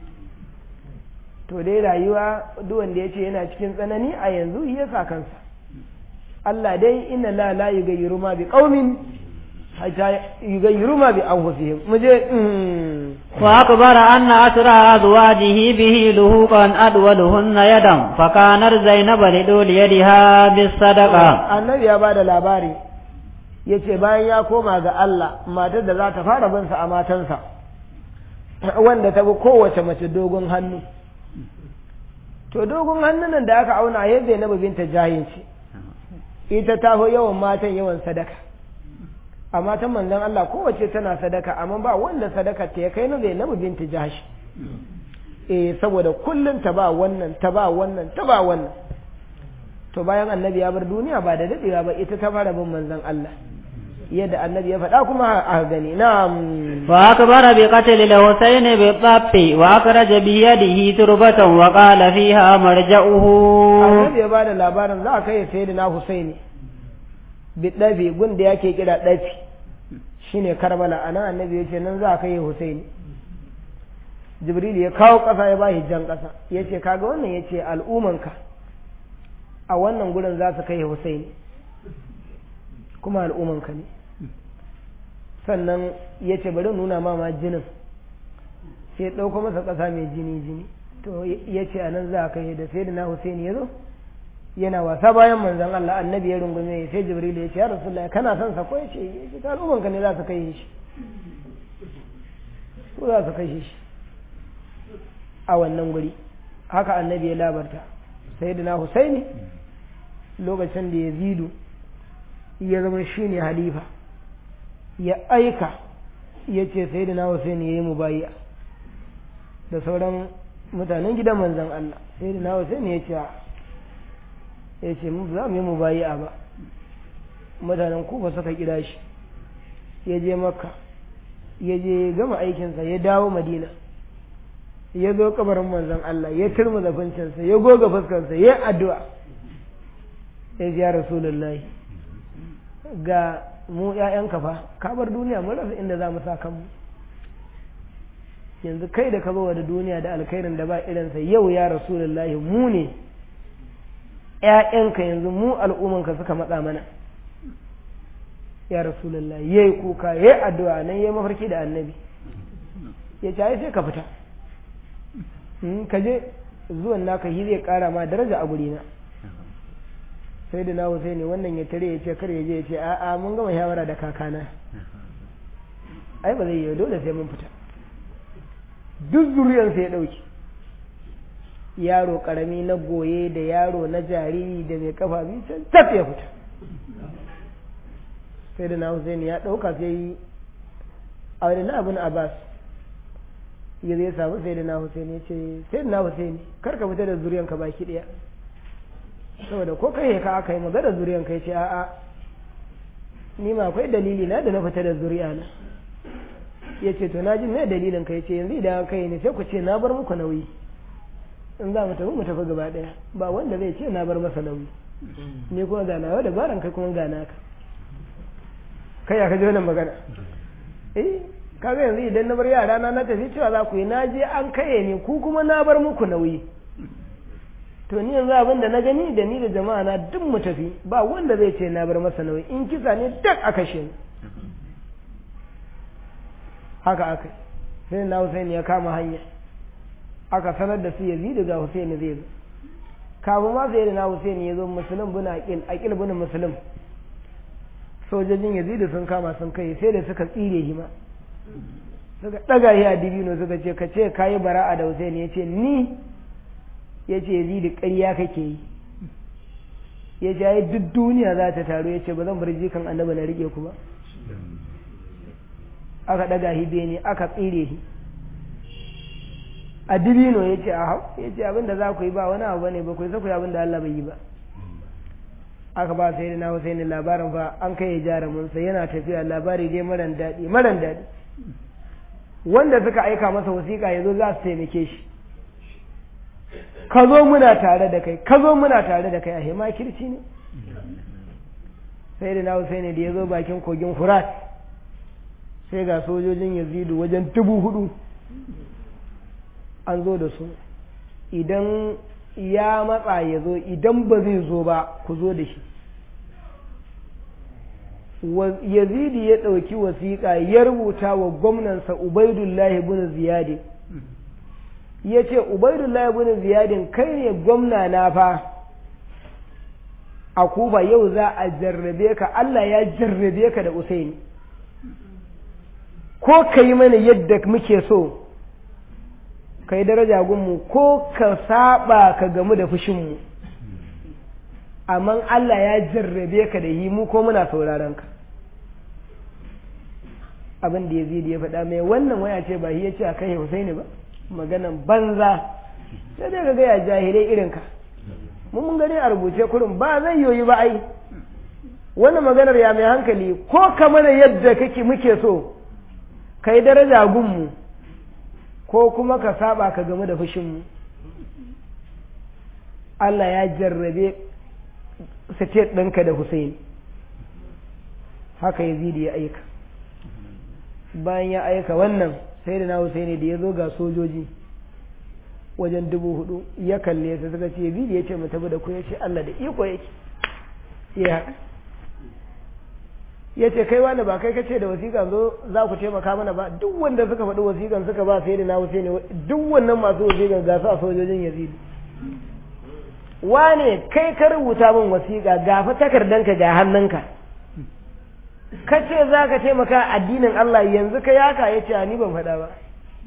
to dai rayuwa duk wanda ya ce yana cikin tsanani a yanzu ya sa kansa Allah dai inna la la yughayyiru ma bi qaumin hatta yughayyiru ma bi anfusihim muje wa akbara anna asra azwajihi bihi luhuqan adwaluhunna yadan fa kanar zainab lidul yadiha bis sadaqa annabi ya bada labari yace bayan ya koma ga Allah matar da za ta fara bin sa a matansa wanda ta bi kowace mace dogon hannu to dogon hannun da aka auna ya Zainabu binta jahilci ita ta fi yawan matan yawan sadaka a matan manzon Allah kowace tana sadaka amma ba wanda sadaka ta ya kai na Zainabu binta jahashi eh saboda kullum ta ba wannan ta ba wannan ta ba wannan to bayan annabi ya bar duniya ba da dadewa ba ita ta fara bin manzon Allah yadda annabi ya faɗa kuma a gani na'am wa akbara bi qatl al-husayn bi dhaffi wa akhraja bi yadihi turbatan wa qala fiha marja'uhu annabi ya bada labarin za a kai sayyidina husaini bi dafi gunda yake kira dafi shine karbala anan annabi yace nan za a kai husaini jibril ya kawo kasa ya bashi jan kasa yace kaga wannan yace al'umanka a wannan gurin za su kai husaini kuma al'umanka ne sannan ya ce bari nuna ma ma jinin sai ɗauko masa ƙasa mai jini jini to ya ce a nan za a kai da sai da na Hussein ya zo yana wasa bayan manzon Allah annabi ya rungume sai Jibril ya ce ya Rasulullahi kana son sa ko ya ce ya ce al'ummanka ne za su kai shi su za su kai shi a wannan guri haka annabi ya labarta sai da na Hussein lokacin da ya zidu ya zama shi ne halifa ya aika ya ce sai da na Hussein ya yi mubayya da sauran mutanen gidan manzan Allah sai da na Hussein ya ce ya ce mu za mu yi mubayya ba mutanen kufa suka kira shi ya je makka ya je gama aikinsa ya dawo madina ya zo kabarin manzan Allah ya turma zafincinsa ya goga fuskansa ya addu'a ya ji ya rasulullahi ga mu ‘ya'yan kafa kabar duniya mun rasa inda za mu sa kanmu yanzu kai da ka zo da duniya da alkhairin da ba irinsa yau ya rasulullahi mu ne ‘ya'yanka yanzu mu al'ummanka suka matsa mana ya rasulullahi ya yi kuka ya yi addu'a nan ya yi mafarki da annabi ya ce ai sai ka fita ka je zuwan naka yi zai kara ma daraja a gurina sai da na ne wannan ya tare ya ce kar ya je ya ce a'a mun gama shawara da kakana ai ba zai yi dole sai mun fita duk zuriyarsa ya ɗauki yaro ƙarami na goye da yaro na jariri da mai kafa biyu can taf ya fita sai da na Hussein ya ɗauka sai a wani na abin Abbas ya zai samu sai da na Hussein ya ce sai da na Hussein kar ka fita da zuriyanka baki ɗaya saboda ko kai ka aka yi magana zuriyan kai ce a'a ni ma akwai dalili na da na fita da zuriya na ya ce to na ji me dalilin kai ce yanzu idan kai ne sai ku ce na bar muku nauyi in za mu tafi mu tafi gaba daya ba wanda zai ce na bar masa nauyi ni kuma ga nawa dabaran kai kuma ga naka kai ya kaji wannan magana eh kaga yanzu idan na bar yara na na tafi cewa za ku yi na je an kaye ne ku kuma na bar muku nauyi to to ni yanzu abin da na gani da ni da jama'a na duk mu tafi ba wanda zai ce na bar masa nauyi in kisa ne duk a kashe ni haka aka sai na Hussein ya kama hanya aka sanar da su Yazid ga Hussein zai zo kafin ma sai na Hussein ya zo musulun bin aqil aqil bin muslim sojojin Yazid sun kama sun kai sai da suka tsire shi ma suka daga shi a dibino suka ce ka ce kayi bara'a da Hussein ya ce ni ya ce Yazid ƙarya kake yi ya ce ai duk duniya za ta taru ya ce ba zan bar jikan annabi na rike ku ba aka daga shi bene aka tsire shi a dibino ya ce a hau ya ce abin da za ku yi ba wani abu ne ba ku yi ku yi abin da Allah bai yi ba aka ba sai na Hussein labarin fa an kai ya jarumin sa yana tafiya labari dai maran daɗi maran daɗi wanda suka aika masa wasiƙa ya zo za su taimake shi ka zo muna tare da kai ka zo muna tare da kai a hema kirci ne sai da na Hussein da ya zo bakin kogin Furat sai ga sojojin Yazidu wajen dubu hudu an zo da su idan ya matsa ya zo idan ba zai zo ba ku zo da shi yazidi ya ɗauki wasiƙa ya rubuta wa gwamnansa ubaidullahi bin ziyadin ya ce ubaidullahi bin ziyadin kai ne gwamna na fa a kuba yau za a jarrabe ka Allah ya jarrabe ka da usaini ko ka yi mana yadda muke so ka yi daraja gunmu ko ka saba ka gamu da fushinmu amma Allah ya jarrabe ka da yi mu ko muna sauraron ka abin da yazidi ya faɗa mai wannan waya ce ba ya ce a kai Husaini ba maganan banza sai dai ka ga ya jahilai irin ka mun mun gani a rubuce kurin ba zai yoyi ba ai wannan maganar ya mai hankali ko ka mana yadda kake muke so ka yi daraja gunmu ko kuma ka saba ka game da fushinmu Allah ya jarrabe sitet ɗinka da Hussein haka yazidi ya aika bayan ya aika wannan sai da na Hussein da ya zo ga sojoji wajen dubu hudu ya kalle su suka ce yazidi ya ce mu tabi da ku ya ce Allah da iko yake ya haka ya ce kai wani ba kai kace da wasiƙan zo za ku taimaka mana ba duk wanda suka faɗi wasiƙan suka ba sai da na wuce ne duk wannan masu wasiƙan ga su a sojojin yazidi wane kai ka rubuta min wasiƙa ga fa takardanka ga hannunka ka ce za ka taimaka addinin Allah yanzu ka yaka ya ce ni ban faɗa ba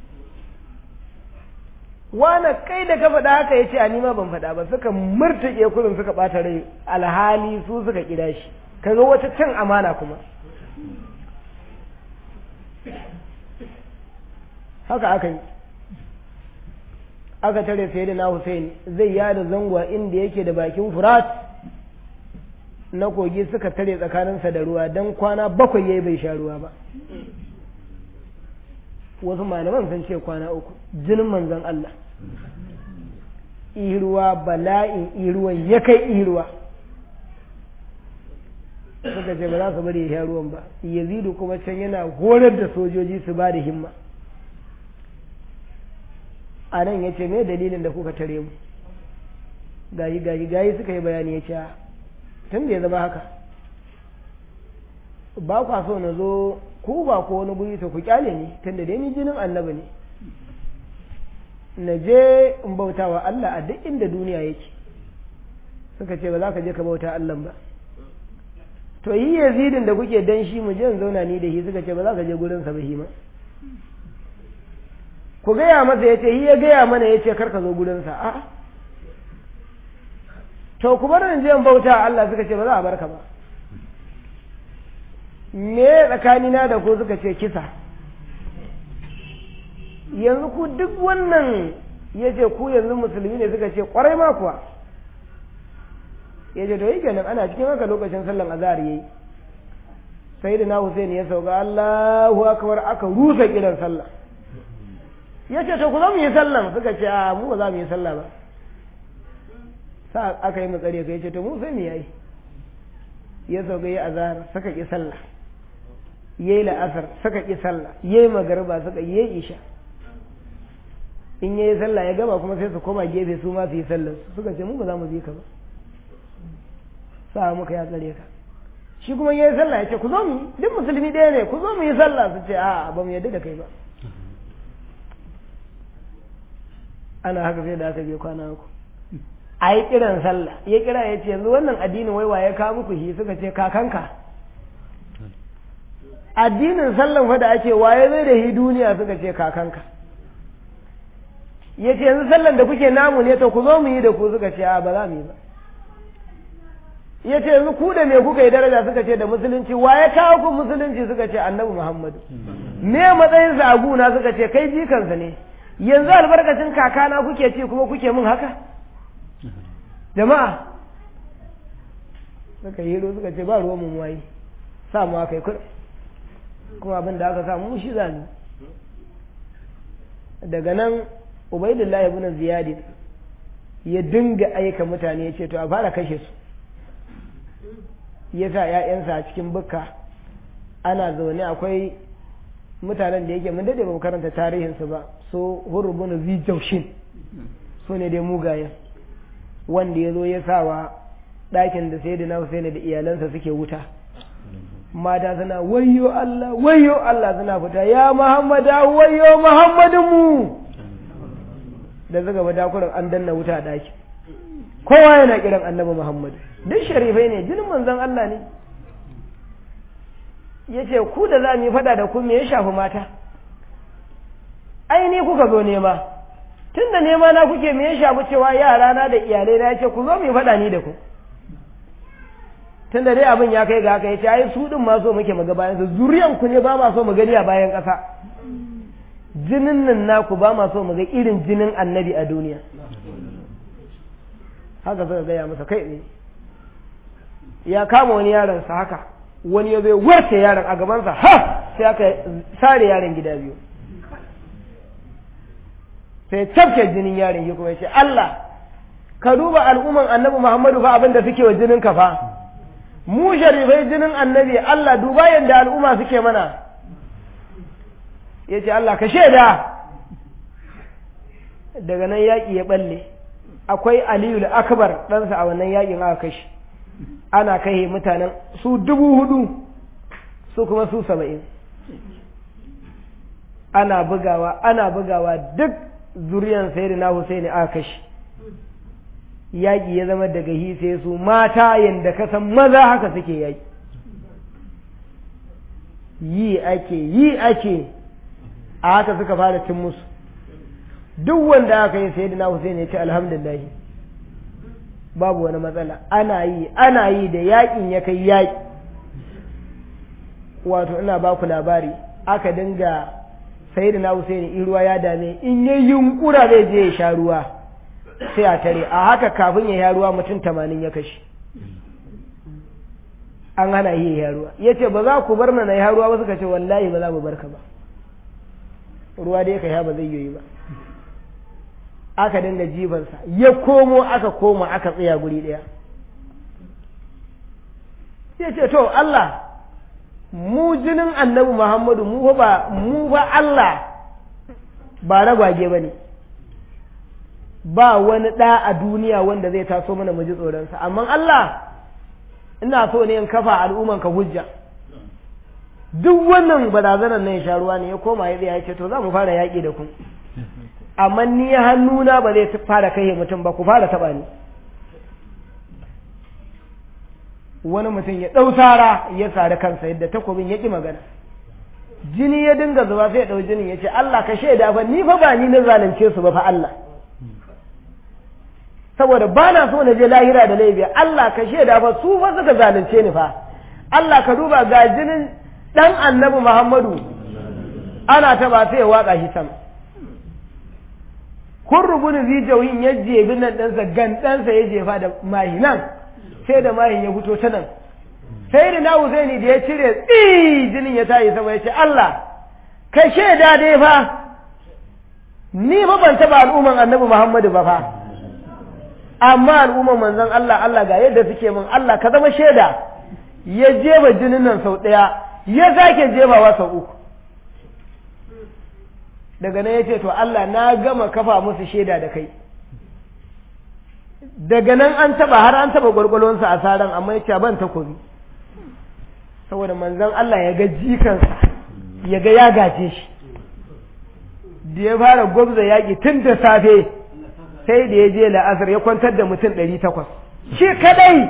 wane kai da ka faɗa haka ya ce ni ma ban faɗa ba suka murtuƙe kurin suka ɓata rai alhali su suka ƙida shi kaga wata cin amana kuma haka aka yi aka tare sai da na Hussein zai yada zangwa inda yake da bakin furat na kogi suka tare tsakaninsa da ruwa don kwana bakwai yayi bai sha ruwa ba wasu malaman sun ce kwana uku jinin manzon Allah iruwa bala'in iruwan ya kai iruwa suka ce ba za su bari ya sha ruwan ba yazidu kuma can yana horar da sojoji su ba da himma a nan ya ce me dalilin da kuka tare mu gayi gayi gayi suka yi bayani ya ce tun da ya zama haka ba kwa so na zo ku ba ko wani guri to ku kyale ni tun da dai ni jinin annabi ne na je in bauta wa Allah a duk inda duniya yake suka ce ba za ka je ka bauta Allah ba to yi yazidin da kuke dan shi mu je in zauna ni da shi suka ce ba za ka je gurin sa ba shi ma ku gaya masa ya ce ya gaya mana ya ce kar ka zo gurin sa a to ku bar in je in bauta Allah suka ce ba za a barka ba me tsakanina da ku suka ce kisa yanzu ku duk wannan ya ce ku yanzu musulmi ne suka ce kwarai ma kuwa ya ce to yi kenan ana cikin haka lokacin sallan azhar yayi sai da na Hussein ya sauka Allahu akbar aka rusa kiran sallah ya ce to ku zo mu yi sallan suka ce a mu ba za mu yi sallah ba sa aka yi matsari ka ya ce to mu sai mu yayi ya sauka yi azhar suka ki sallah yayi la'asar suka ki sallah yayi magariba suka yi isha in yayi sallah ya gama kuma sai su koma gefe su ma su yi sallar suka ce mu ba za mu bi ka ba sa muka ya tsare ka shi kuma yayi sallah ya ce ku zo mu duk musulmi ɗaya ne ku zo mu yi sallah su ce a ba mu yadda da kai ba ana haka sai da aka je kwana uku a yi kiran sallah ya kira ya ce yanzu wannan addinin wai ya kawo muku shi suka ce kakanka addinin sallan fa da ake waye zai da hi duniya suka ce kakanka ya ce yanzu sallan da kuke namu ne to ku zo mu yi da ku suka ce a ba za mu yi ba ya ce yanzu ku da me kuka yi daraja suka ce da musulunci waye kawo ku musulunci suka ce annabi muhammadu me matsayinsa a guna suka ce kai jikansa ne yanzu albarkacin kakana kuke ci kuma kuke min haka jama'a suka yi suka ce ba ruwan mu wayi sa mu aka yi kuɗi kuma abin da aka samu shi za mu daga nan ubaidullah ibn ziyadi ya dinga aika mutane ya ce to a fara kashe su ya sa ‘ya'yansa a cikin bukka ana zaune akwai mutanen da yake mun dade ba mu karanta tarihinsu ba so hurubun zijaushin su ne dai mugayen wanda ya zo ya sawa ɗakin da sai da na Hussein da iyalansa suke wuta mata suna wayo Allah wayo Allah suna fita ya Muhammada wayo Muhammadin mu da zaga ba dakuran an danna wuta a ɗaki kowa yana kiran annabi Muhammad duk sharifai ne jinin manzon Allah ne yace ku da za mu yi fada da ku me ya shafi mata ai ni kuka zo nema tun da nema na kuke me ya shafi cewa yara na da iyalai na yace ku zo mu yi fada ni da ku tun da dai abin ya kai ga haka yace ai su din ma so muke muga bayan su zuriyan ku ne ba ma so mu gani a bayan ƙasa jinin nan naku ba ma so mu ga irin jinin annabi a duniya haka suka gaya masa kai ne ya kama wani yaron sa haka wani ya zai warce yaron a gabansa ha sai aka sare yaron gida biyu sai tafke jinin yaron ya kuma ya ce Allah ka duba al'umman annabi Muhammadu fa abin da suke wa jinin ka fa mu sharifai jinin annabi Allah duba yadda al'umma suke mana ya ce Allah ka shaida daga nan yaƙi ya balle akwai aliyu akbar ɗansa a wannan yaƙin aka kashi ana kai mutanen su dubu hudu su kuma su saba'in ana bugawa ana bugawa duk zuriyan sayyidina Husaini aka kashi yaƙi ya zama daga hi sai su mata yadda ka san maza haka suke yaƙi yi ake yi ake a haka suka fara cin musu duk wanda aka yi sayyidina Husaini ya ce alhamdulillah babu wani matsala ana yi ana yi da yaƙin ya kai yaƙi wato ina ba ku labari aka dinga sayyidina Husaini in ruwa ya dame in yayi yunkura zai je ya sha ruwa sai a tare a haka kafin ya ya ruwa mutum tamanin ya kashe an hana yi ya ruwa ya ce ba za ku bar na ya ruwa ba suka ce wallahi ba za mu barka ba ruwa da ya kai ba zai yi ba aka dinga jibansa ya komo aka koma aka tsaya guri ɗaya ya ce to Allah mu jinin annabi Muhammadu mu ba mu ba Allah ba ragwage ba ne ba wani ɗa a duniya wanda zai taso mana mu ji tsoronsa amma Allah ina so ne in kafa al'umman ka hujja duk wannan barazanar nan ya sha ruwa ne ya koma ya ya ce to za mu fara yaƙi da ku amma ni hannuna ba zai fara kai mutum ba ku fara taɓa ni wani mutum ya ɗau sara ya sari kansa yadda takobin ya ƙi magana jini ya dinga zuba sai ya ɗau jinin ya ce Allah ka shaida fa ni fa ba ni na zalunce su ba fa Allah saboda ba na so na je lahira da laifi Allah ka shaida fa su fa suka zalunce ni fa Allah ka duba ga jinin dan annabi Muhammadu ana ta ba sai ya waka shi sama kun rubuni zijawin ya jebi nan ɗansa gan ɗansa ya jefa da mahi nan sai da mahin ya fito ta nan sai da na Husaini da ya cire tsi jinin ya tayi sama ya ce Allah ka shaida dai fa ni ba ban taɓa al'umman annabi Muhammadu ba fa amma al'umman manzon Allah Allah ga yadda suke min Allah ka zama shaida ya jefa jinin nan sau ɗaya ya sake jefawa sau uku daga nan ya ce to Allah na gama kafa musu shaida da kai daga nan an taba har an taba gwargwalonsa a saran amma ya ce ban takobi saboda manzon Allah ya ga jikansa ya ga ya gace shi da ya fara gwabza yaƙi tun da safe sai da ya je la'asar ya kwantar da mutum ɗari takwas shi kadai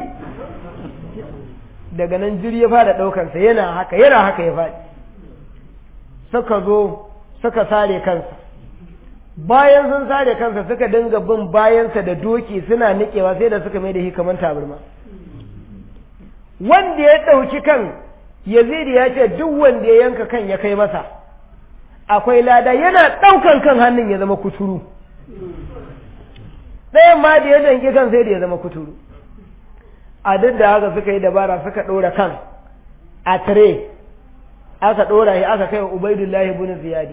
daga nan jiri ya fara ɗaukansa yana haka yana haka ya faɗi suka zo suka sare kansa bayan sun sare kansa suka dinga bin bayansa da doki suna niƙewa sai da suka mai da shi kamar tabarma wanda ya ɗauki kan yazidi ya ce duk wanda ya yanka kan ya kai masa akwai lada yana ɗaukan kan hannun ya zama kuturu ɗayan ma da ya danki kan sai da ya zama kuturu a duk da haka suka yi dabara suka ɗora kan a tire aka ɗora shi aka kai wa ubaidullahi bin ziyadi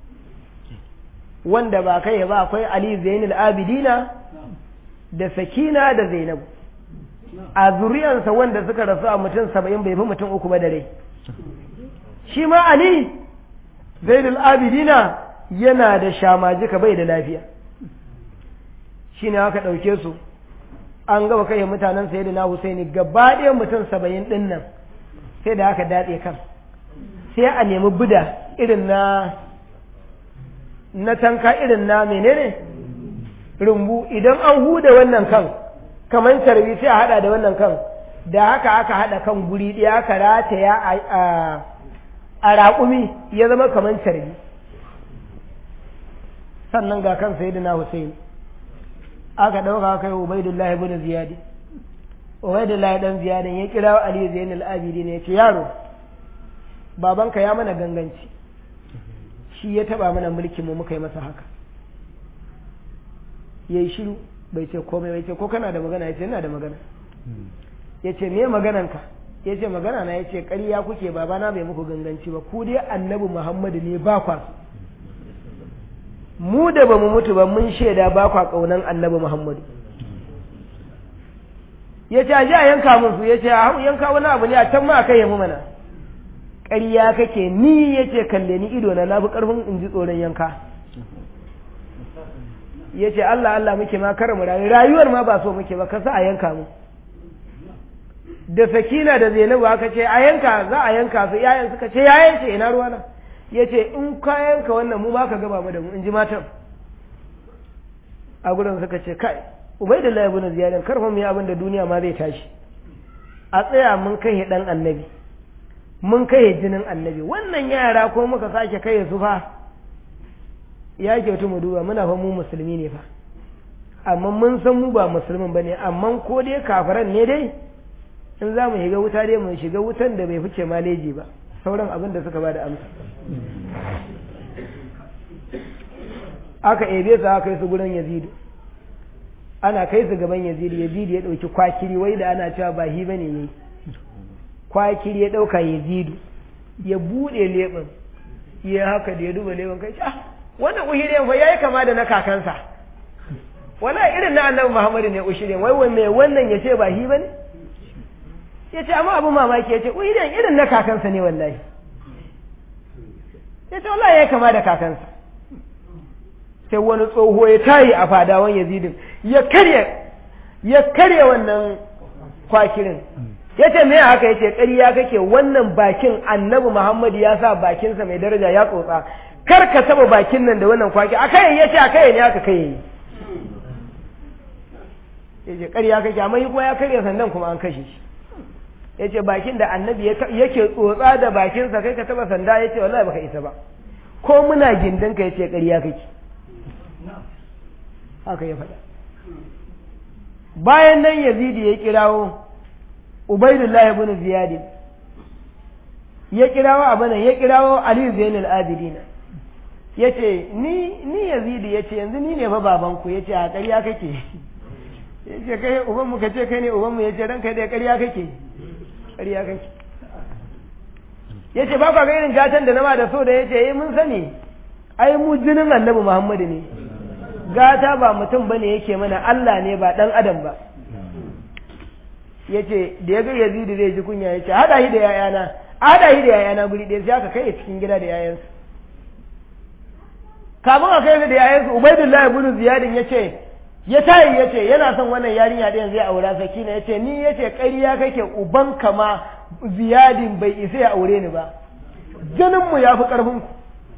wanda ba kai ba akwai ali zainul abidina da sakina da zainabu a zuriyansa wanda suka rasu a mutum saba'in bai fi mutum uku ba da rai shi ma ali zainul abidina yana da shamajika bai da lafiya shi ne aka ɗauke su an gaba kai mutanen sai da na husaini gaba ɗaya mutum saba'in ɗin nan sai da aka datse kan sai a nemi buda irin na na tanka irin na menene rumbu idan an huda wannan kan kamar tarbi sai a hada da wannan kan da haka aka hada kan guri ɗaya aka rataya a raƙumi ya zama kamar tarbi sannan ga kan sayyidina Hussein aka ɗauka aka yi Ubaidullahi ibn Ziyadi Ubaidullahi dan Ziyadin ya kira Ali Zainul Abidin ya ce yaro babanka ya mana ganganci shi ya taba mana mulkin mu muka yi masa haka yayi shiru bai ce komai bai ce ko kana da magana ya ce ina da magana ya ce me magananka ya ce magana na ya ce ƙarya kuke babana bai muku ganganci ba ku dai annabi muhammadu ne ba kwa mu da ba mu mutu ba mun shaida ba kwa ƙaunan annabi muhammadu ya ce a ji a yanka mun su ya ce a yanka wani abu ne a can ma a kai yamu mana ƙarya kake ni ya ce kalle ni ido na na fi ƙarfin in ji tsoron yanka ya ce Allah Allah muke ma kar mu rayu rayuwar ma ba so muke ba ka sa a yanka mu da sakina da zainabu aka ce a yanka za a yanka su yayan suka ce yayan ce ina ruwana ya ce in ka yanka wannan mu ba ka gaba mu da mu in ji matan a gudun suka ce kai ubaidullahi ibn ziyad karfa mu yi abin da duniya ma zai tashi a tsaya mun kai dan annabi mun kai jinin annabi wannan yara ko muka sake kai su fa ya kyautu mu duba muna fa mu musulmi ne fa amma mun san mu ba musulmin ba ne amma ko dai kafiran ne dai in za mu shiga wuta dai mu shiga wutan da bai fice maleji ba sauran abin da suka ba da amsa aka ebe su aka kai su gurin yazidu ana kai su gaban yazidu yazidu ya ɗauki kwakiri wai da ana cewa ba hi bane yayi kwakiri ya ɗauka yazidu ya buɗe leɓen ya haka da ya duba leɓen kai ah wannan uhirin fa yayi kama da na kakansa wala irin na annabi Muhammadu ne ushirin wai wanne wannan yace ba hi bane yace amma abu mamaki yace uhirin irin na kakansa ne wallahi yace wallahi yayi kama da kakansa sai wani tsoho ya tayi a fadawan Yazidin ya karya ya karya wannan kwakirin yace me haka yace ƙarya kake wannan bakin annabi Muhammadu ya sa bakinsa mai daraja ya tsotsa kar ka taba bakin nan da wannan kwaki a kai ya ce a kai ne aka kai ya ce ƙarya kake amma yi kuma ya karya sandan kuma an kashe shi ya ce bakin da annabi yake tsotsa da bakinsa kai ka taba sanda ya ce wallahi baka isa ba ko muna gindin ka ya ce ƙarya kake haka ya faɗa bayan nan yazidi ya kirawo ubaidullahi ibn ziyadi ya kirawo abanan ya kirawo ali zainul abidina ya ce ni ni yazidi ya ce yanzu ni ne fa babanku ya ce a ƙarya kake ya ce kai ubanmu ka ce kai ne ubanmu ya ce ranka da ƙarya kake ƙarya kake ya ce ba kwa ga irin gatan da nama da so da ya ce eh mun sani ai mu jinin annabi muhammadu ne gata ba mutum bane yake mana allah ne ba ɗan adam ba ya ce da ya ga yazidi zai ji kunya ya ce haɗa shi da yayana haɗa shi da yayana guri ɗaya sai aka kai cikin gida da yayansa kafin a kai da yayansu ubaidullahi ibn ziyadin yace ya tayi yace yana son wannan yarinya da yanzu ya aura sakina yace ni yace ƙarya kake uban kama ziyadin bai isa ya aure ni ba jinin mu yafi karfin ku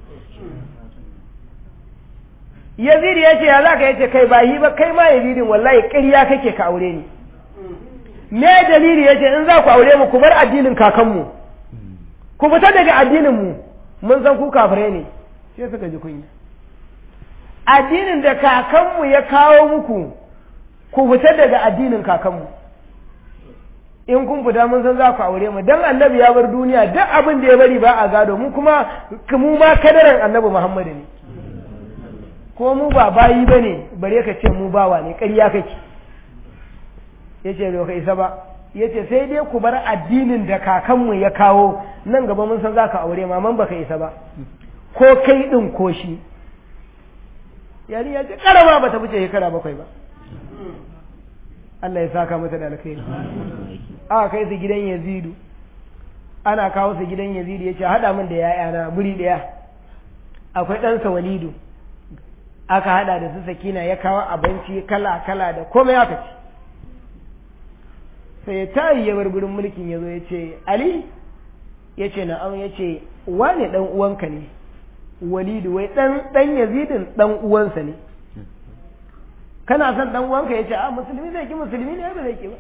yazid yace ya zaka yace kai ba yi ba kai ma yazidin wallahi ƙarya kake ka aure ni me dalili yace in za ku aure mu ku bar addinin kakanmu ku fita daga addinin mu mun san ku kafirai ne sai suka ji kunya addinin da kakanmu ya kawo muku ku fita daga addinin kakanmu in kun fita mun san za ku aure mu dan annabi ya bar duniya duk abin da ya bari ba a gado mu kuma mu ma kadaran annabi Muhammadu ne ko mu ba bayi bane bare ka ce mu bawa ne ƙarya kake yace bai ka isa ba yace sai dai ku bar addinin da kakanmu ya kawo nan gaba mun san za ka aure ma man baka isa ba ko kai din ko shi yari ya ce karama ba ta wuce shekara bakwai ba Allah ya saka mata da alkhairi aka kai su gidan Yazidu ana kawo su gidan Yazidu yace hada min da yayana buri daya akwai ɗansa Walidu aka hada da su Sakina ya kawo abinci kala kala da komai aka ci sai ya tayi ya bar gurin mulkin yazo yace Ali yace na'am yace wane dan uwanka ne walidu wai dan dan yazidin dan uwansa ne kana son dan uwanka yace a musulmi zai ki musulmi ne ba zai ki ba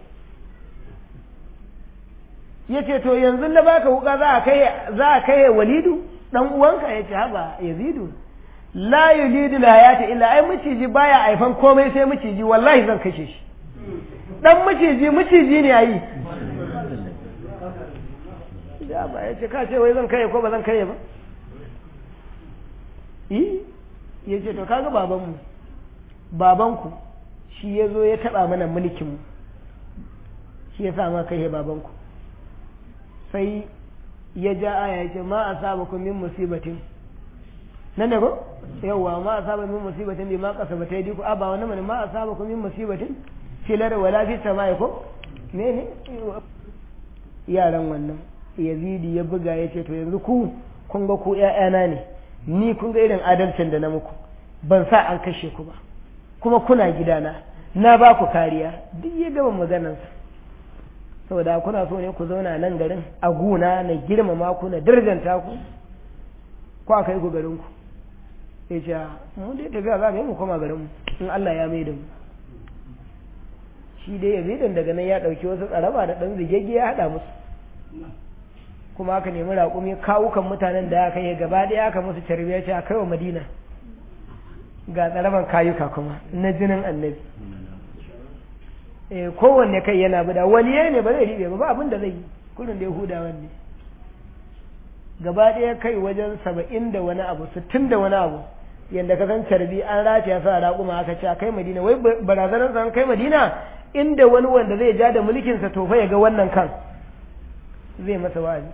yace to yanzu na baka wuka za a kai za a kai walidu dan uwanka yace haba yazidu la yulidu la hayata illa ai miciji baya aifan komai sai miciji wallahi zan kashe shi dan miciji miciji ne ayi da ba yace ka ce wai zan kai ko ba zan kai ba yi ya ce to kaga babanmu babanku shi ya zo ya taɓa mana mulkinmu shi ya sa ma kai babanku sai ya ja aya ya ce ma a saba kun min musibatin nan da ko yawwa ma a saba min musibatin bi ma kasa ba ta yi a ba wani mani ma a saba kun min musibatin filar wala fi sama ko ne ne yaran wannan yazidi ya buga ya ce to yanzu ku kun ga ku ƴaƴana ne ni kun ga irin adalcin da na muku ban sa an kashe ku ba kuma kuna gidana na ba ku kariya duk ya gama maganarsa saboda kuna so ne ku zauna nan garin a guna na girmama ku na darjanta ku ko a kai ku garin ku ya ce mu dai tafiya za mu yi mu koma garin mu in Allah ya mai da mu shi dai yazidin daga nan ya ɗauki wasu tsaraba da ɗan zigegge ya haɗa musu kuma aka nemi raƙumi kawukan mutanen da aka yi gaba ɗaya aka musu tarbiyya ce a kai wa madina ga tsaraban kayuka kuma na jinin annabi eh kowanne kai yana bida waliye ne ba zai riɓe ba ba abin da zai yi kullum da yahuda wanne gaba ɗaya kai wajen saba'in da wani abu sittin da wani abu yadda ka san carbi an rataya sa raƙuma aka ce a kai madina wai barazanar sa kai madina inda wani wanda zai ja da mulkinsa to fa ya ga wannan kan zai masa wa'azi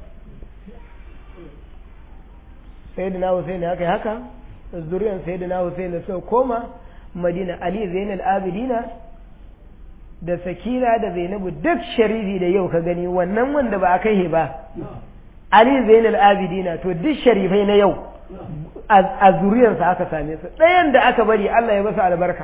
sayyidina Hussein aka yi haka zuriyar sayyidina Hussein suka koma Madina Ali Zainal Abidina da Sakina da Zainabu duk sharifi da yau ka gani wannan wanda ba a kai ba Ali Zainal Abidina to duk sharifai na yau a zuriyarsa aka same su ɗayan da aka bari Allah ya masa albarka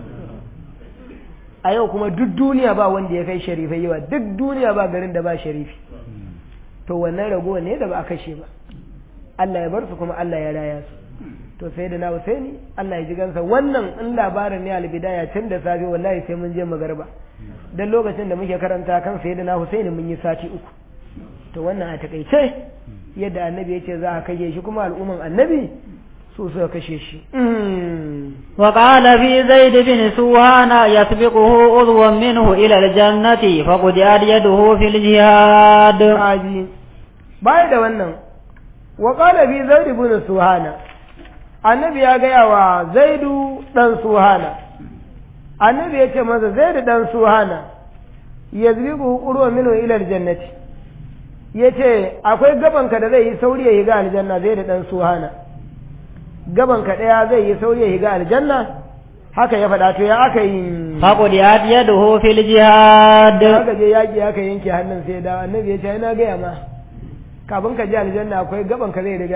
a yau kuma duk duniya ba wanda ya kai sharifai yawa duk duniya ba garin da ba sharifi to wannan rago ne da ba a kashe ba Allah ya bar su kuma Allah ya raya su to sai da na Husaini Allah ya ji gansa wannan in labarin ne albidaya tun da safe wallahi sai mun je magarba dan lokacin da muke karanta kan sai da na Husaini mun yi sati uku to wannan a takaice yadda annabi ya ce za a kashe shi kuma al'umman annabi su suka kashe shi وقال في زيد بن سوهان يسبقه عضو منه إلى الجنة فقدعت يده في الجهاد aji baya da wannan wa qala fi zaid ibn suhana annabi ya gaya wa zaidu dan suhana annabi ya ce masa zaidu dan suhana yazbiqu qurwa minhu ila aljannati yace akwai gabanka da zai yi sauri ya higa aljanna zaidu dan suhana gabanka daya zai yi sauri ya higa aljanna haka ya faɗa to ya aka yi فقدعت يده في الجهاد aka je yaƙi aka yanke hannun sai da annabi ya ce ina gaya ma kafin ka je aljanna akwai gaban ka zai riga ka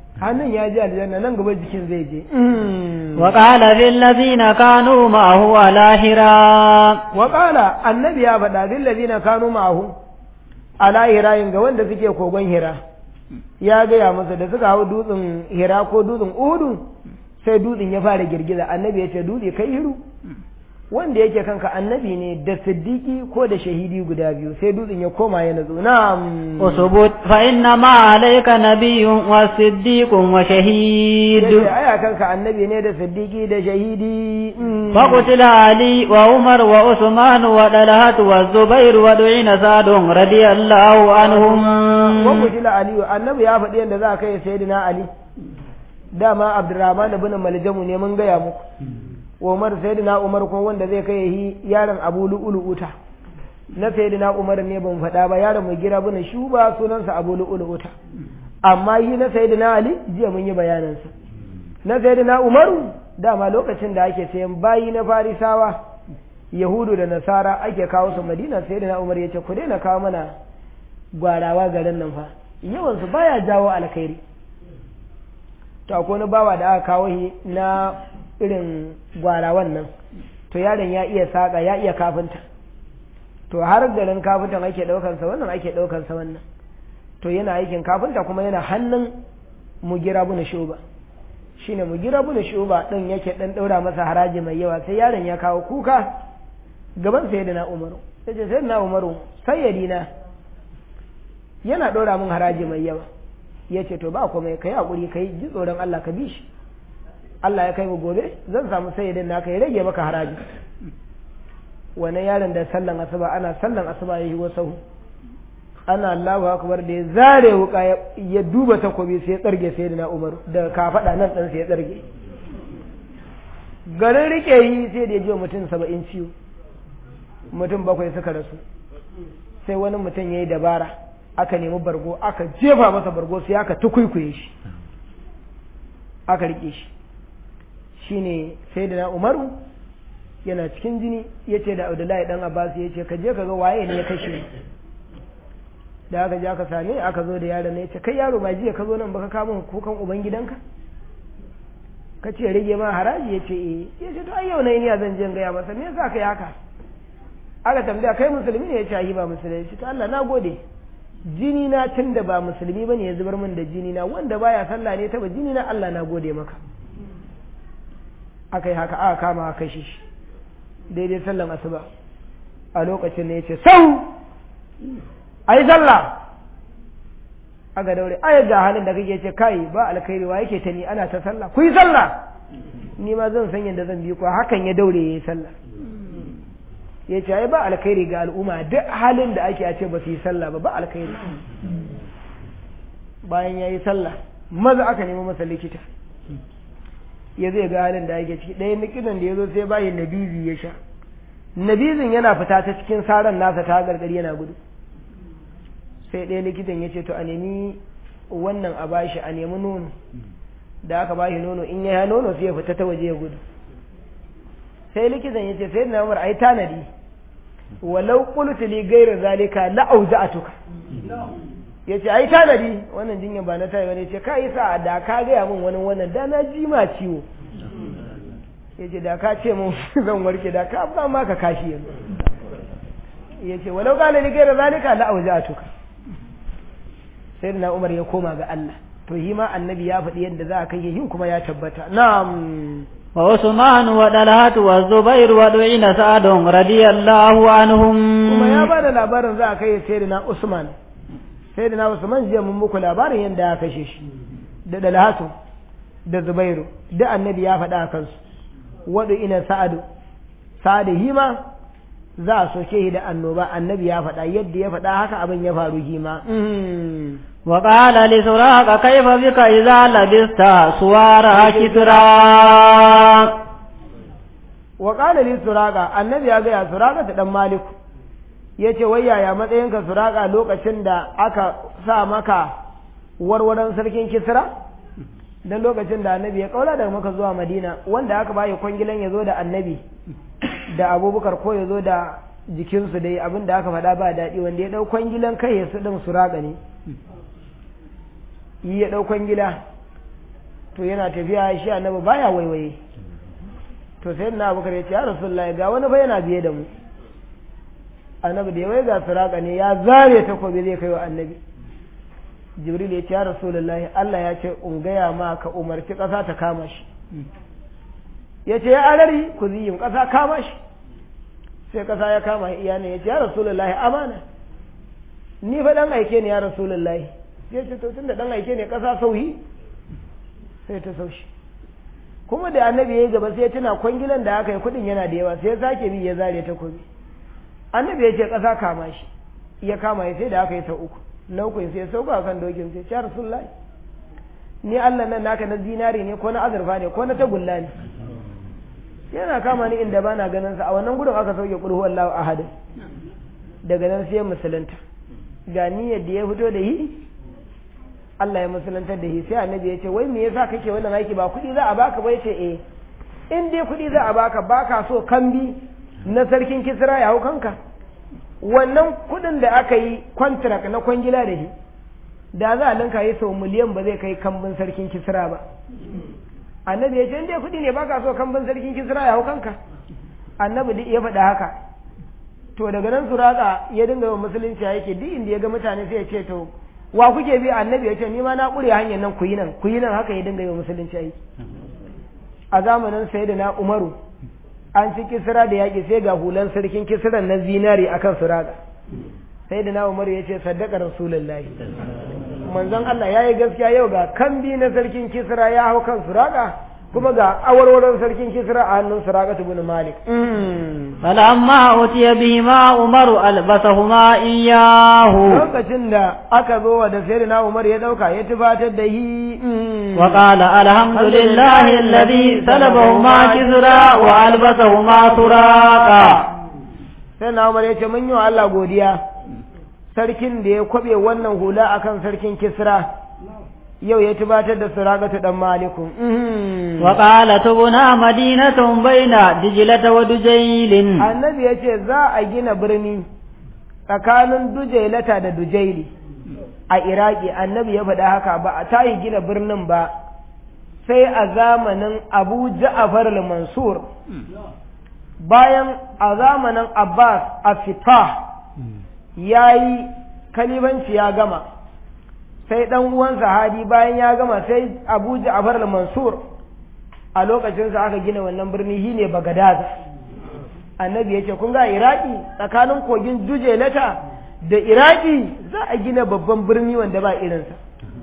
hannun ya ji aljanna nan gaba jikin zai je وقال في الذين كانوا معه على هراء wa qala annabi ya faɗa bil ladina kanu ma'ahu ala hirayin ga wanda suke kogon hira ya gaya masa da suka hau dutsen hira ko dutsen uhudu sai dutsen ya fara girgiza annabi ya ce dutse kai hiru wanda yake kanka annabi ne da siddiki ko da shahidi guda biyu sai dutsen ya koma ya nazo na'am اثبت فإنما عليك نبي وصديق وشهيد yace aya kanka annabi ne da siddiki da shahidi mm. فقتل علي وعمر وعثمان وطلحة والزبير ودعين سعد رضي الله عنهم wa kutila aliyu annabi ya faɗi yadda za a kai sayyidina ali dama abdurrahman ibn maljamu ne mun gaya muku umar sayyidina umar ko wanda zai kai yi yaron abu lu'ulu'uta na sayyidina umar ne ban faɗa ba yaron mai gira bin shuba sunansa abu lu'ulu'uta amma yi na sayyidina ali jiya mun yi bayanansa na sayyidina umaru dama lokacin da ake sayan bayi na farisawa yahudu da nasara ake kawo su madina sayyidina umar ya ce ku daina kawo mana gwarawa garin nan fa yawansu baya jawo alkhairi to akwai wani bawa da aka kawo shi na irin gwarawan nan to yaron ya iya saƙa ya iya kafinta to har garin kafintan ake ɗaukansa wannan ake ɗaukansa wannan to yana aikin kafinta kuma yana hannun mugira bin shuba shine mugira bin shuba ɗin yake ɗan ɗaura masa haraji mai yawa sai yaron ya kawo kuka gaban sayyidina umaru sai ce sayyidina umaru sayyadina yana ɗora min haraji mai yawa ya ce to ba komai ka yi haƙuri ka yi ji tsoron Allah ka bi shi Allah ya kai mu gobe zan samu sayyidin naka ya rage maka haraji wannan yaron da sallan asuba ana sallan asuba ya yi wasu ana Allahu akbar da ya zare wuka ya duba takobi sai ya tsarge sayyidina Umar da kafaɗa nan ɗan sai ya tsarge garin rike yi sai da ya ji mutum saba'in ciwo mutum bakwai suka rasu sai wani mutum ya yi dabara aka nemi bargo aka jefa masa bargo sai aka tukwikwiye shi aka rike shi shine sai da na umaru yana cikin jini ya ce da abdullahi dan abbas ya ce ka je ka ga waye ne ya kashe ni da aka je aka same aka zo da yaron ne ya ce kai yaro ba jiya ka zo nan baka kama kukan uban gidanka ka ce rage ma haraji ya ce eh ya ce to ai yau na yi zan je in gaya masa me yasa kai haka aka tambaya kai musulmi ne ya ce ai ba musulmi ya ce to Allah na gode jini na tun da ba musulmi bane ya zubar min da jini na wanda baya sallah ne taba jini na Allah na gode maka akai haka aka kama aka kashe shi daidai sallan asuba a lokacin ne yace sau ai sallah aka daure ai ga halin da kake ce kai ba alkhairi wa yake ta ni ana ta sallah ku yi sallah ni ma zan san yadda zan bi ku hakan ya daure yayi sallah ya ce ai ba alkhairi ga al'umma duk halin da ake a ce ba su yi sallah ba ba alkhairi bayan ya yi sallah maza aka nemi masa likita ya zai ga halin da ake ciki ɗaya likitan da ya zo sai bayan nabizi ya sha nabizin yana fita ta cikin saran nasa ta gargari yana gudu sai ɗaya likitan ya ce to a nemi wannan a bashi a nemi nono da aka bashi nono in ya nono sai ya fita ta waje ya gudu sai likitan ya ce sai na umar ai tanadi walau qultu li ghayra zalika la auza'atuka yace ai tanadi wannan jinya ba na tayi bane yace kai sa da ka ga min wani wannan da na ji ma ciwo yace da ka ce mun zan warke da ka ba ma ka kashi yanzu yace walau qala li ghayra zalika la auza'atuka sai na umar ya koma ga Allah to yi ma annabi ya faɗi yadda za a kai yin kuma ya tabbata na'am وعثمان وطلحة والزبير ودعين سعد رضي الله عنهم kuma ya ba da labarin za a kai sayyidina Usman sayyidina Usman jiya mun muku labarin yadda ya kashe shi da Dalhatu da Zubairu da annabi ya faɗa a kansu wadu ina Sa'adu Sa'adu hima za a soke shi da annoba annabi ya faɗa yadda ya faɗa haka abin ya faru hima وقال لسراق كيف بك إذا لبست سوار كسرى وقال لسراق النبي ya gaya سراقة ta dan maliku yace wai yaya matsayinka suraka lokacin da aka sa maka warwaran sarkin kisra dan lokacin da annabi ya kaula daga maka zuwa madina wanda aka bayi kwangilan ya zo da annabi da abubakar ko ya zo da jikinsu dai abin da aka faɗa ba daɗi wanda ya ɗau kwangilan kai ya su ɗin suraka ne yi ya ɗau kwangila to yana tafiya shi annabi baya waiwaye to sai na abubakar ya ce ya rasulullahi ga wani fa yana biye da mu annabi da ya wai ga suraka ne ya zare takobi zai kai wa annabi jibril ya ce ya rasulullahi Allah ya ce in gaya ma ka umarci ƙasa ta kama shi ya ce ya arari ku ziyin ƙasa kama shi sai ƙasa ya kama iya ne ya ce ya rasulullahi amana ni fa dan aike ne ya rasulullahi ya ce to tunda dan aike ne ƙasa sauyi sai ta saushi kuma da annabi ya yi gaba sai ya tuna kwangilan da aka yi kuɗin yana da yawa sai ya sake bi ya zare takobi annabi ya ce ƙasa kama shi ya kama ya sai da aka yi sau uku na uku sai ya sauka kan dokin sai ya rasulullahi ni Allah nan naka na zinari ne ko na azurfa ne ko na tagulla ne yana kama ni inda bana ganin sa a wannan gudun aka sauke kulhu Allahu ahad daga nan sai musulunta ga niyyar da ya fito da yi Allah ya musulunta da yi sai annabi ya ce wai me yasa kake wannan aiki ba kuɗi za a baka bai ce eh in dai kuɗi za a baka baka so kambi na sarkin kisra ya hau kanka wannan kuɗin da aka yi contract na kwangila da shi da za a linka yi sau miliyan ba zai kai kambin sarkin kisra ba annabi ya ce in dai kuɗi ne baka so kambin sarkin kisra ya hau kanka annabi duk ya faɗa haka to daga nan suraka ya dinga yawan musulunci yake duk inda ya ga mutane sai ya ce to wa kuke bi annabi ya ce ni ma na ƙure hanyar nan ku yi nan ku yi nan haka ya dinga yawan musulunci yake a zamanin sayyidina umaru an ci kisra da yaƙi sai ga hulan sarkin kisran na zinari akan suraka sayyidina umaru ya ce saddaka rasulullahi manzon Allah ya yi gaskiya yau ga kambi na sarkin kisra ya hau kan suraka kuma ga awarwaron sarkin kisra a hannun suraka ibn malik falamma utiya bihima umaru albasahuma iyahu lokacin da aka zo wa da sayyidina umar ya dauka ya tubatar da hi wa qala alhamdulillahi alladhi salabahuma kisra wa albasahuma suraka sayyidina umar ya ce mun yi wa Allah godiya sarkin da ya kwabe wannan hula akan sarkin kisra yau ya tubatar da suragatu dan maliku wa qala tubuna madinatun baina dijlata wa dujailin annabi yace za a gina birni tsakanin dujailata da dujaili a iraki annabi ya faɗa haka ba a tayi gina birnin ba sai a zamanin abu ja'far al-mansur bayan a zamanin abbas a fitah ya yi kalibanci ya gama sai ɗan uwan sahabi bayan ya gama sai abu ja'far al-mansur a lokacinsa aka gina wannan birni shi ne bagadad annabi ya ce kun ga iraki tsakanin kogin dujelata da iraki za a gina babban birni wanda ba irinsa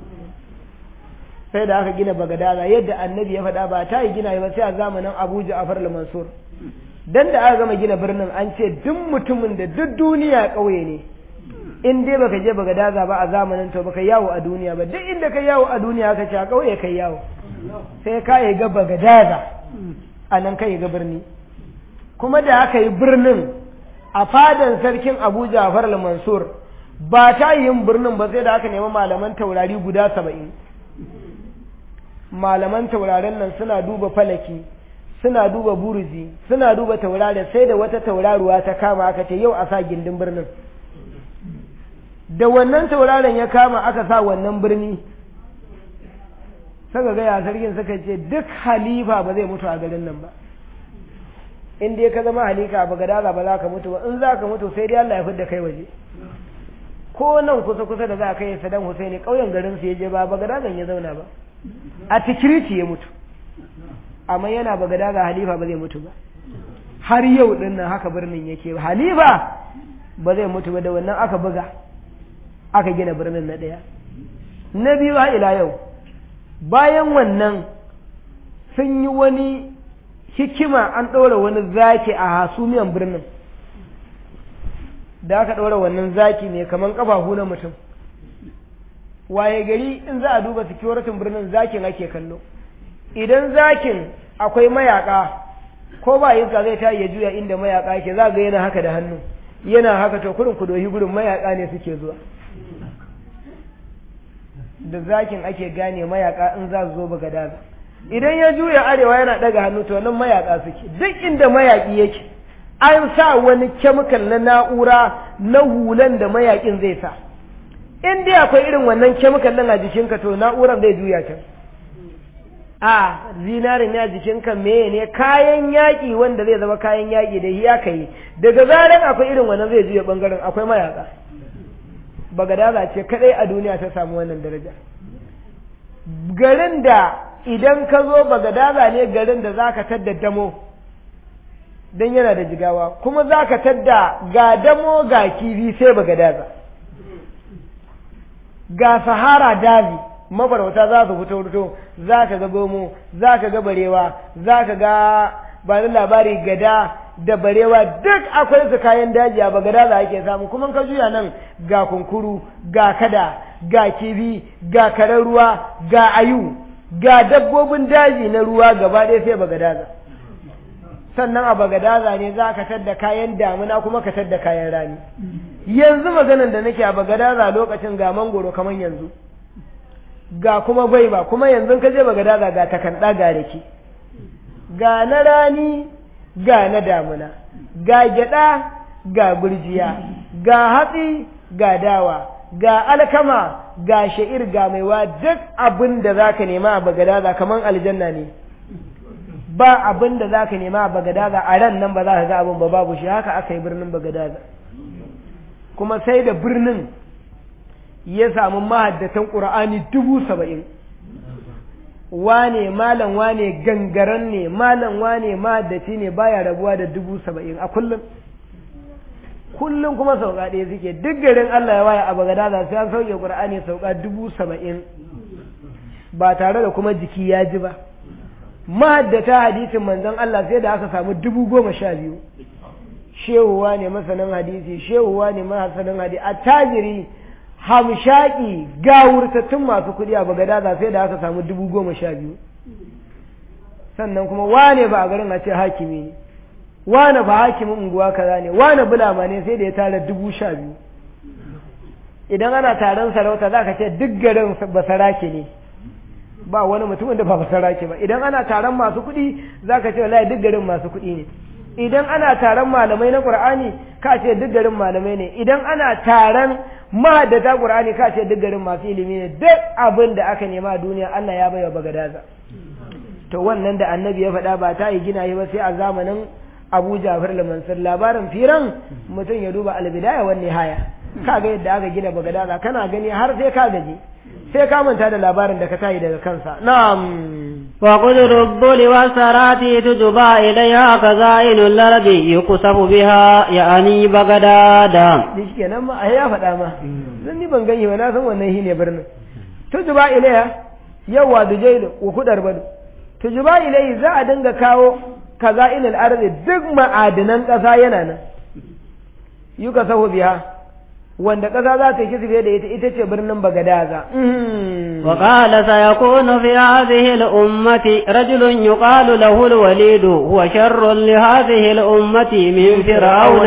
sai da aka gina bagadaza yadda annabi ya faɗa ba ta yi gina ba sai a zamanin abu ja'far al-mansur dan da aka gama gina birnin an ce duk mutumin da duk duniya ƙauye ne in dai baka je baka daza ba a zamanin to baka yawo a duniya ba duk inda ka yawo a duniya ka ce a ƙauye kai yawo sai ka yi ga baka daza a nan ka yi ga birni kuma da aka yi birnin a fadan sarkin Abu Ja'far al-Mansur ba ta yin birnin ba sai da aka nemi malaman taurari guda saba'in malaman taurarin nan suna duba falaki suna duba buruzi suna duba taurari sai da wata tauraruwa ta kama aka ce yau a sa gindin birnin da wannan tauraron ya kama aka sa wannan birni saka gaya sarkin suka ce duk halifa ba zai mutu a garin nan ba in dai ka zama halika ba gadaza ba za ka mutu ba in za ka mutu sai dai Allah ya fidda kai waje ko nan kusa kusa da za ka yi sadan Husaini ƙauyen garin su ya je ba bagadazan ya zauna ba a tikiriti ya mutu amma yana bagadaza halifa ba zai mutu ba har yau din nan haka birnin yake halifa ba zai mutu ba da wannan aka buga aka gina birnin na ɗaya na biyu har ila yau bayan wannan sun yi wani hikima an ɗora wani zaki a hasumiyan birnin da aka ɗora wannan zaki ne kamar ƙafafu na mutum waye gari in za a duba sikiyoritin birnin zakin ake kallo idan zakin akwai mayaka ko ba iska zai ta ya juya inda mayaka yake za ga yana haka da hannu yana haka to kurin kudohi gurin mayaka ne suke zuwa da zakin ake gane mayaka in za su zo baga daza idan ya juya arewa yana daga hannu to nan mayaka suke duk inda mayaki yake an sa wani kemikal na na'ura na hulan da mayakin zai sa in dai akwai irin wannan kemikal nan a jikinka to na'uran zai juya can a zinarin ya jikinka meye ne kayan yaƙi wanda zai zama kayan yaƙi da ya kai daga zaran akwai irin wannan zai juya bangaren akwai mayaka bagadaza ce kadai a duniya ta samu wannan daraja garin da idan ka zo bagadaza ne garin da zaka tadda damo don yana da jigawa kuma zaka tadda ga damo ga kifi sai bagadaza ga sahara daji mafarauta za su fito fito za ka ga gomo za ka ga barewa za ka ga ba da labari gada da barewa duk akwai su kayan daji a bagada za ake samu kuma ka juya nan ga kunkuru ga kada ga kibi ga karen ruwa ga ayu ga dabbobin daji na ruwa gaba ɗaya sai bagadaza sannan a bagadaza ne za ka tadda kayan damuna kuma ka tadda kayan rani yanzu maganan da nake a bagadaza lokacin ga mangoro kamar yanzu ga kuma gwaiba kuma yanzu ka je bagadaza ga takanɗa ga rake ga na rani ga na damuna ga gyada ga gurjiya ga hatsi ga dawa ga alkama ga sha'ir ga maiwa duk abin da za ka nema a bagadaza kamar aljanna ne ba abin da za ka nema a bagadaza a ran nan ba za ka ga abin ba babu shi haka aka yi birnin bagadaza kuma sai da birnin ya samu mahaddatan ƙura'ani dubu saba'in wane malam wane gangaren ne malam wane mahaddaci ne baya rabuwa da dubu saba'in a kullum kullum kuma sauka ɗaya suke duk garin Allah ya waya a bagadaza sai an sauke ƙura'ani sauka dubu saba'in ba tare da kuma jiki ya ji ba mahaddata hadisin manzon Allah sai da aka samu dubu goma sha biyu shehuwa ne masanin hadisi shehuwa ne masanin hadisi a tajiri hamshaki gawurtattun masu kuɗi a bagadaza sai da aka samu dubu goma sha biyu sannan kuma wane ba a garin a ce hakimi ne wane ba hakimin unguwa kaza ne wane bulama ne sai da ya tara dubu sha biyu idan ana taron sarauta za ka ce duk garin basarake ne ba wani mutumin da ba basarake ba idan ana taron masu kuɗi za ka ce wallahi duk garin masu kuɗi ne idan ana taron malamai na ƙur'ani ka ce duk garin malamai ne idan ana taron mahaddata ƙur'ani ka ce duk garin masu ilimi ne duk abin da aka nema a duniya Allah ya bai wa bagadaza to wannan da annabi ya faɗa ba ta yi gina yi ba sai a zamanin Abu Jafar al-Mansur labarin firan mutum ya duba al-bidaya wan nihaya kaga yadda aka gina bagadaza kana gani har sai ka gaji sai ka manta da labarin da ka tayi daga kansa na'am وقدر الظل والسرات تجبى إليها كزائن الأرض يقصف بها يعني بغدادا shi kenan ma ai ya faɗa ma zan ni ban gani ba na san wannan shine birnin tujuba ilaiha yawa dujailu wa kudar badu tujuba ilai za a dinga kawo kaza'inul ardi duk ma'adinan ƙasa yana nan yuka sahu biha wanda ƙasa za ta yi kisbe da ita ita ce birnin bagadaza وقال سيكون في هذه الأمة رجل يقال له الوليد هو شر لهذه الأمة من فرعون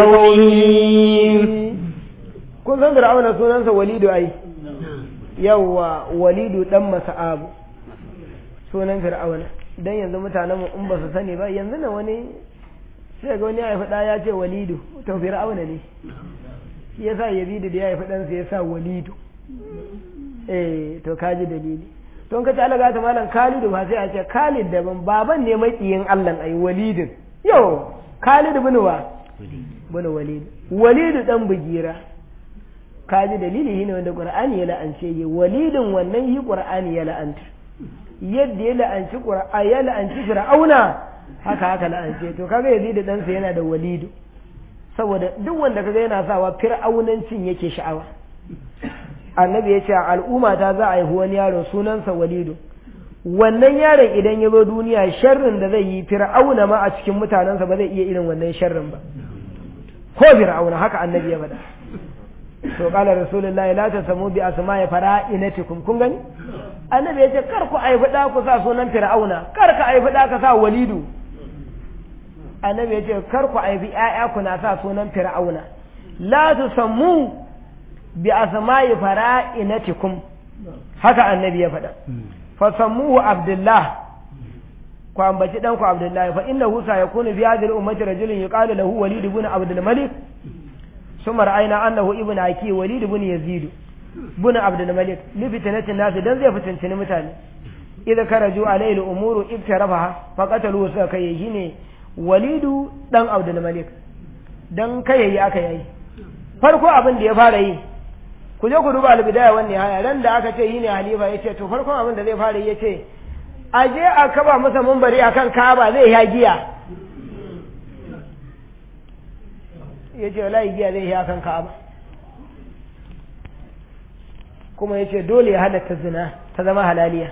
لكونه kun san fir'auna sunansa walidu ai yawa walidu dan masa'abu sunan fir'auna dan yanzu mutanen mu in ba su sani ba yanzu na wani sai ga wani ya haifi ya ce walidu to fir'auna ne shi yasa yazidu da ya haifi ɗansa ya sa walidu eh to kaji dalili to ka ci alaga ta malam Khalidu ba sai a ce Khalid daban baban ne makiyin Allah ai Walidin yo Khalid bin wa bin Walid Walidu dan bugira kaji dalili shine wanda Qur'ani ya la'ance yi Walidin wannan yi Qur'ani ya la'anta yadda ya la'anci Qur'ani ya la'anci Fir'auna haka haka la'ance to kaga Yazid dan sa yana da Walidu saboda duk wanda kaga yana sawa fir'aunancin yake sha'awa annabi ya ce al'umma ta za a haifi wani yaro sunansa walidu wannan yaron idan ya zo duniya sharrin da zai yi fir'auna ma a cikin mutanensa ba zai iya irin wannan sharrin ba ko fir'auna haka annabi ya faɗa to qala rasulullahi la tasamu bi asma'i fara'inatikum kun gani annabi ya ce kar ku aifi da ku sa sunan fir'auna kar ka aifi da ka sa walidu annabi ya ce kar ku aifi ƴaƴa ku na sa sunan fir'auna la tusammu bi asma'i fara'inatikum haka annabi ya faɗa fa sammuhu abdullah ku ambaci dan ku abdullahi fa innahu sayakunu bi hadhihi al-ummati rajulun yuqalu lahu walid ibn abdul malik ثم رأينا أنه ابن أكي وليد بن يزيد بن عبد الملك لفتنة الناس دان زي فتنتين متاني idza karaju alayhi al-umuru ibtarafaha faqatalu suka kai shine walidu dan abdul malik dan kai aka yayi farko abin da ya fara yi ku je ku duba al-bidaya wan nihaya ran da aka ce yi ne halifa yace to farkon abin da zai fara yi yace a je a kaba masa mumbari akan Ka'aba zai ya giya yace wallahi giya zai ya akan Ka'aba kuma yace dole ya halatta zina ta zama halaliya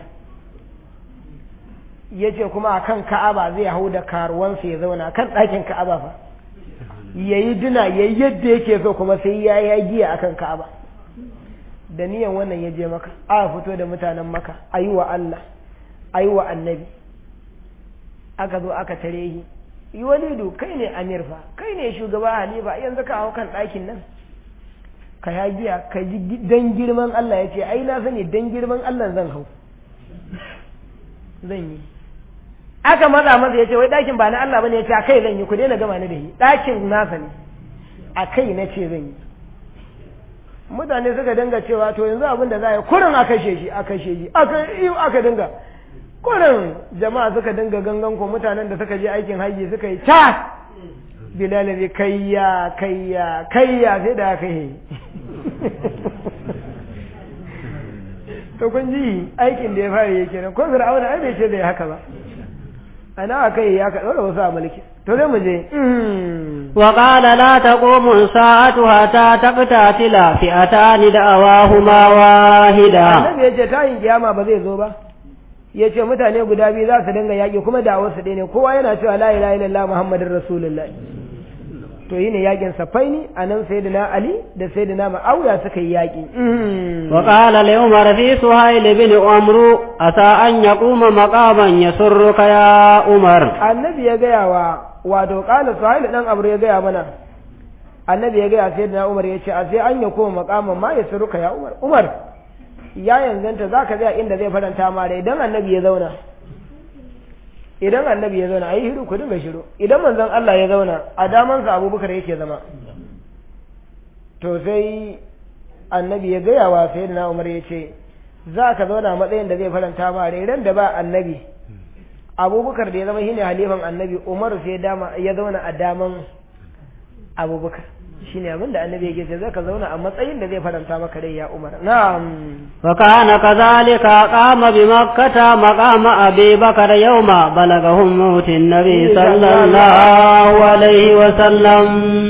yace kuma akan Ka'aba zai hau da karuwansa ya zauna kan ɗakin Ka'aba fa yayi dina yayi yadda yake so kuma sai ya ya giya akan Ka'aba da niyan wannan ya je maka a fito da mutanen maka ayi wa Allah ayi wa annabi aka zo aka tare shi yi walidu kai ne amir fa kai ne shugaba halifa yanzu ka hau kan ɗakin nan ka ya giya ka ji dan girman Allah ya ce ai na sani dan girman Allah zan hau zan yi aka matsa masa ya ce wai ɗakin ba na Allah bane ya ce a kai zan yi ku daina gama ni da shi ɗakin nasa ne a kai na ce zan yi mutane suka dinga cewa to yanzu abin da za a yi kurin a kashe shi a kashe shi aka iyo aka dinga kurin jama'a suka dinga gangan ko mutanen da suka je aikin haji suka yi ta bilal ne kayya kayya kayya sai da aka yi to kun ji aikin da ya fara yake nan ko fir'auna ai bai ce da haka ba ana aka yi ya ka dora wasu a mulki to zai mu je وقال لا تقوم الساعة حتى تقتتل فئتان دعواهما واحدة annabi ya ce tayin kiyama ba zai zo ba ya ce mutane guda biyu za su dinga yaƙi kuma da wasu ɗaya ne kowa yana cewa la ilaha illallah muhammadin rasulullah to yi ne yaƙin safaini a nan sayyidina ali da sayyidina ma'auya suka yi yaƙi وقال لعمر في سهيل بن عمرو عسى أن يقوم مقاما يسرك يا عمر annabi ya gaya wa wato ƙala suhail ɗan abu ya gaya mana annabi ya gaya sayyidina umar ya ce a sai an ya koma makaman ma ya suruka ya umar umar ya yanzanta za ka tsaya inda zai faranta ma rai idan annabi ya zauna idan annabi ya zauna a yi hiru ku dinga shiru idan manzon Allah ya zauna a damansa abubakar yake zama to sai annabi ya gaya wa sayyidina umar ya ce za ka zauna a matsayin da zai faranta ma rai ran da ba annabi abubakar da ya zama shine halifan annabi umar sai dama ya zauna a daman abubakar shine abin da annabi yake ce zaka zauna a matsayin da zai faranta maka rai ya umar na'am وكان كذلك قام بمكة مقام أبي بكر يوم بلغهم موت النبي صلى الله عليه وسلم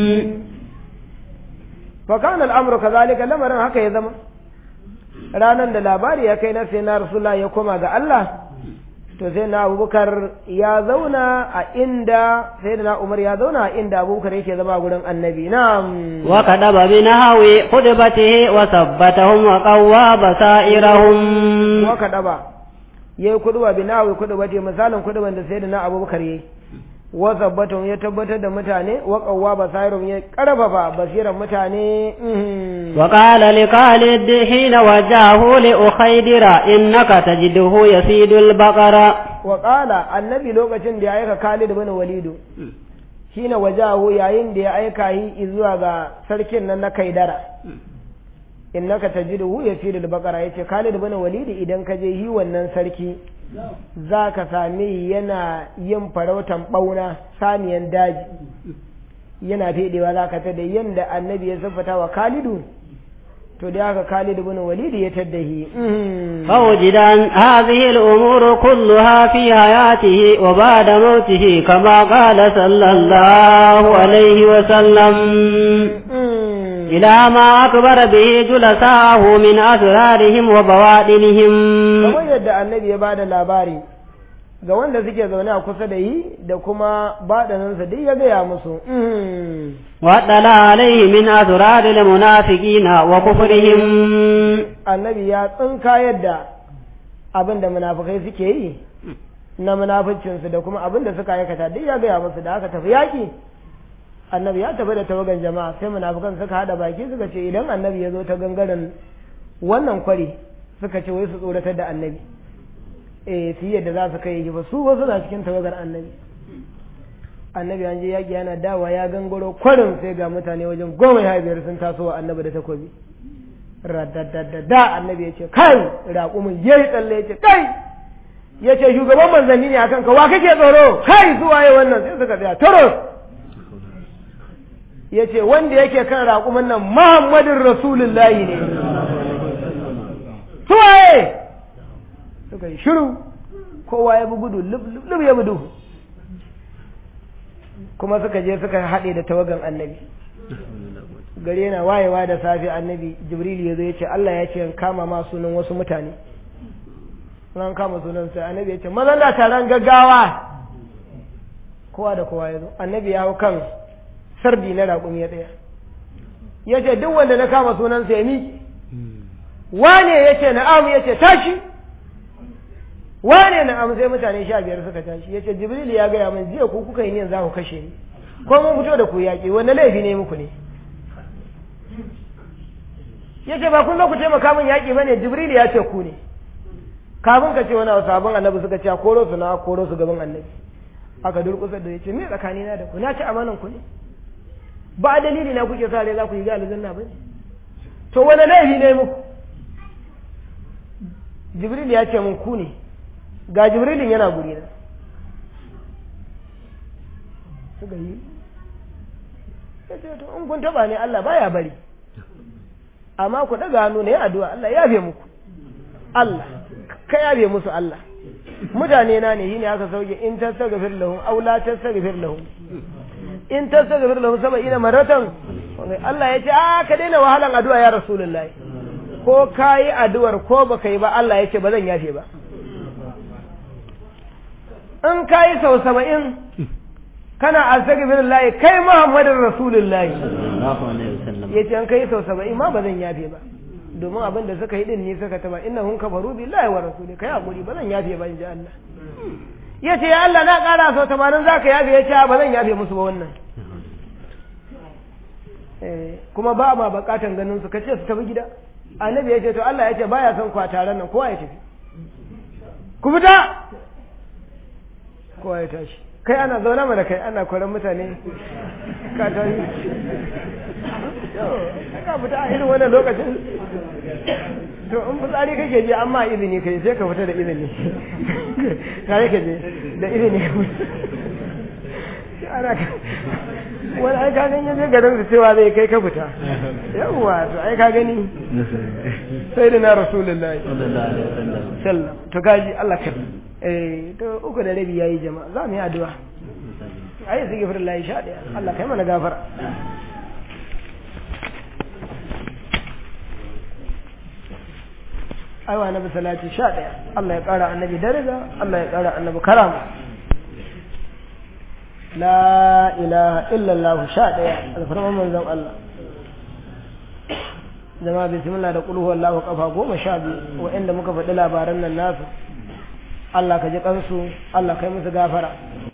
fa kana al'amru kazalika lamarin haka ya zama ranan da labari ya kai na sai na rasulullah ya koma ga Allah to sai na abubakar ya zauna a inda sai na umar ya zauna a inda abubakar yake zama gurin annabi na'am وكتب بنهو خطبته وثبتهم وقوى بصائرهم waka daba yayi kuduba binawi kuduba ce misalin kuduban da sai na abubakar yayi wa sabbatun ya tabbatar da mutane wa qawwa basairum ya karfafa basiran mutane mhm. وقال لخالد حين وجهه لأخيدر إنك تجده يسيد البقرة wa qala annabi lokacin da ya aika Khalid bin Walidu shine wajahu yayin da ya aika yi zuwa ga sarkin nan na Kaidara innaka tajiduhu yasidu al-baqara yace Khalid bin Walid idan ka je yi wannan sarki zaka same yana yin farautan bauna saniyan daji yana fedewa zaka ta da yanda annabi ya siffata wa Khalidu to da haka Khalid bin Walid ya taddahi فوجد أن هذه الأمور كلها في حياته وبعد موته كما قال صلى الله عليه وسلم إلى ما أكبر به جلساءه من أسرارهم وبواطنهم kamar yadda annabi ya bada labari ga wanda suke zaune a kusa da yi da kuma baɗaninsa duk ya gaya musu واطلع عليه من أسرار المنافقين وكفرهم annabi ya tsinka yadda abin da munafukai suke yi na munaficinsu da kuma abin da suka aikata duk ya gaya musu da aka tafi yaƙi annabi ya tafi da tawagan jama'a sai munafukan suka haɗa baki suka ce idan annabi ya zo ta gangaren wannan kwari suka ce wai su tsoratar da annabi eh su yi yadda za su kai yi ba su wasu na cikin tawagar annabi annabi an je yaƙi yana dawa ya gangaro kwarin sai ga mutane wajen goma ya biyar sun taso wa annabi da takobi radadadada annabi ya ce kai raƙumin ya yi tsalle ya ce kai ya ce shugaban manzanni ne akan ka wa kake tsoro kai zuwa yi wannan sai suka tsaya taro ya ce wanda yake kan raƙumin nan muhammadin rasulullahi ne suwaye suka yi shiru kowa ya bi gudu lub ya bi duhu kuma suka je suka haɗe da tawagan annabi gare na wayewa da safe annabi jibril ya zo ya ce Allah ya ce kama ma sunan wasu mutane ran kama sunan sai annabi ya ce mazan da taron gaggawa kowa da kowa ya zo annabi ya hau kan sardi na raƙumi ya ɗaya ya ce duk wanda na kama sunan sai ya miƙe wane ya ce na'am ya ce tashi wane na'am sai mutane sha biyar suka tashi ya ce jibril ya gaya min jiya ku kuka yi ne za ku kashe ni ko mun fito da ku yaƙi wanda laifi ne muku ne ya ce ba kun zo ku taimaka min yaƙi ba ne jibril ya ce ku ne kafin ka ce wani abu sabon annabi suka ce koro su na koro su gaban annabi aka durƙusa da ya ce me tsakanina da ku na ci amanan ku ne ba dalili na kuke sa rai za ku yi ga aljanna ba ne to wani laifi ne muku jibril ya ce mun ku ne ga jibrilin yana guri na suka yi ya ce to in kun taba ne Allah baya bari amma ku daga hannu ne addu'a Allah ya yafe muku Allah ka yafe musu Allah mutane na ne shine aka sauke in tastaghfir lahum aw la tastaghfir lahum in tastaghfir lahum sab'ina maratan Allah ya ce a ka daina wahalan addu'a ya rasulullahi ko kayi addu'ar ko baka yi ba Allah ya ce ba zan yafe ba in kayi sau saba'in kana astaghfirullah kai Muhammadin rasulullahi ya ce an kai sau saba'in ma ba zan yafe ba domin abin da suka yi din ne suka taba inna hun kafaru billahi wa rasuli kai hakuri ba zan yafe ba in ji Allah ya ce ya Allah na ƙara sau tamanin za ka yafe ya ce ba zan yafe musu ba wannan kuma ba ma bakatan ganin su kace su tafi gida annabi ya ce to Allah ya ce baya son kwa taron nan kowa ya tafi ku fita kowa ya tashi kai ana zaune mana kai ana koran mutane ka tashi ka fita a irin wannan lokacin to in fitsari kake je amma izini kai sai ka fita da izini kare ka je da izini ana wani ai ka gani je garin su cewa zai kai ka fita yawwa to ai ka gani sai da na rasulullahi sallam to gaji Allah ka eh to uku da rabi yayi jama'a za mu yi addu'a ai sai gafar Allah sha daya Allah kai mana gafara aiwa annabi salati sha daya Allah ya kara annabi daraja Allah ya kara annabi karama la ilaha illallah sha ɗaya alfarman manzon Allah zama bismillah da kulhu wallahu kafa goma sha biyu wa'anda muka faɗi labaran nan nasu Allah ka ji kansu Allah kai musu gafara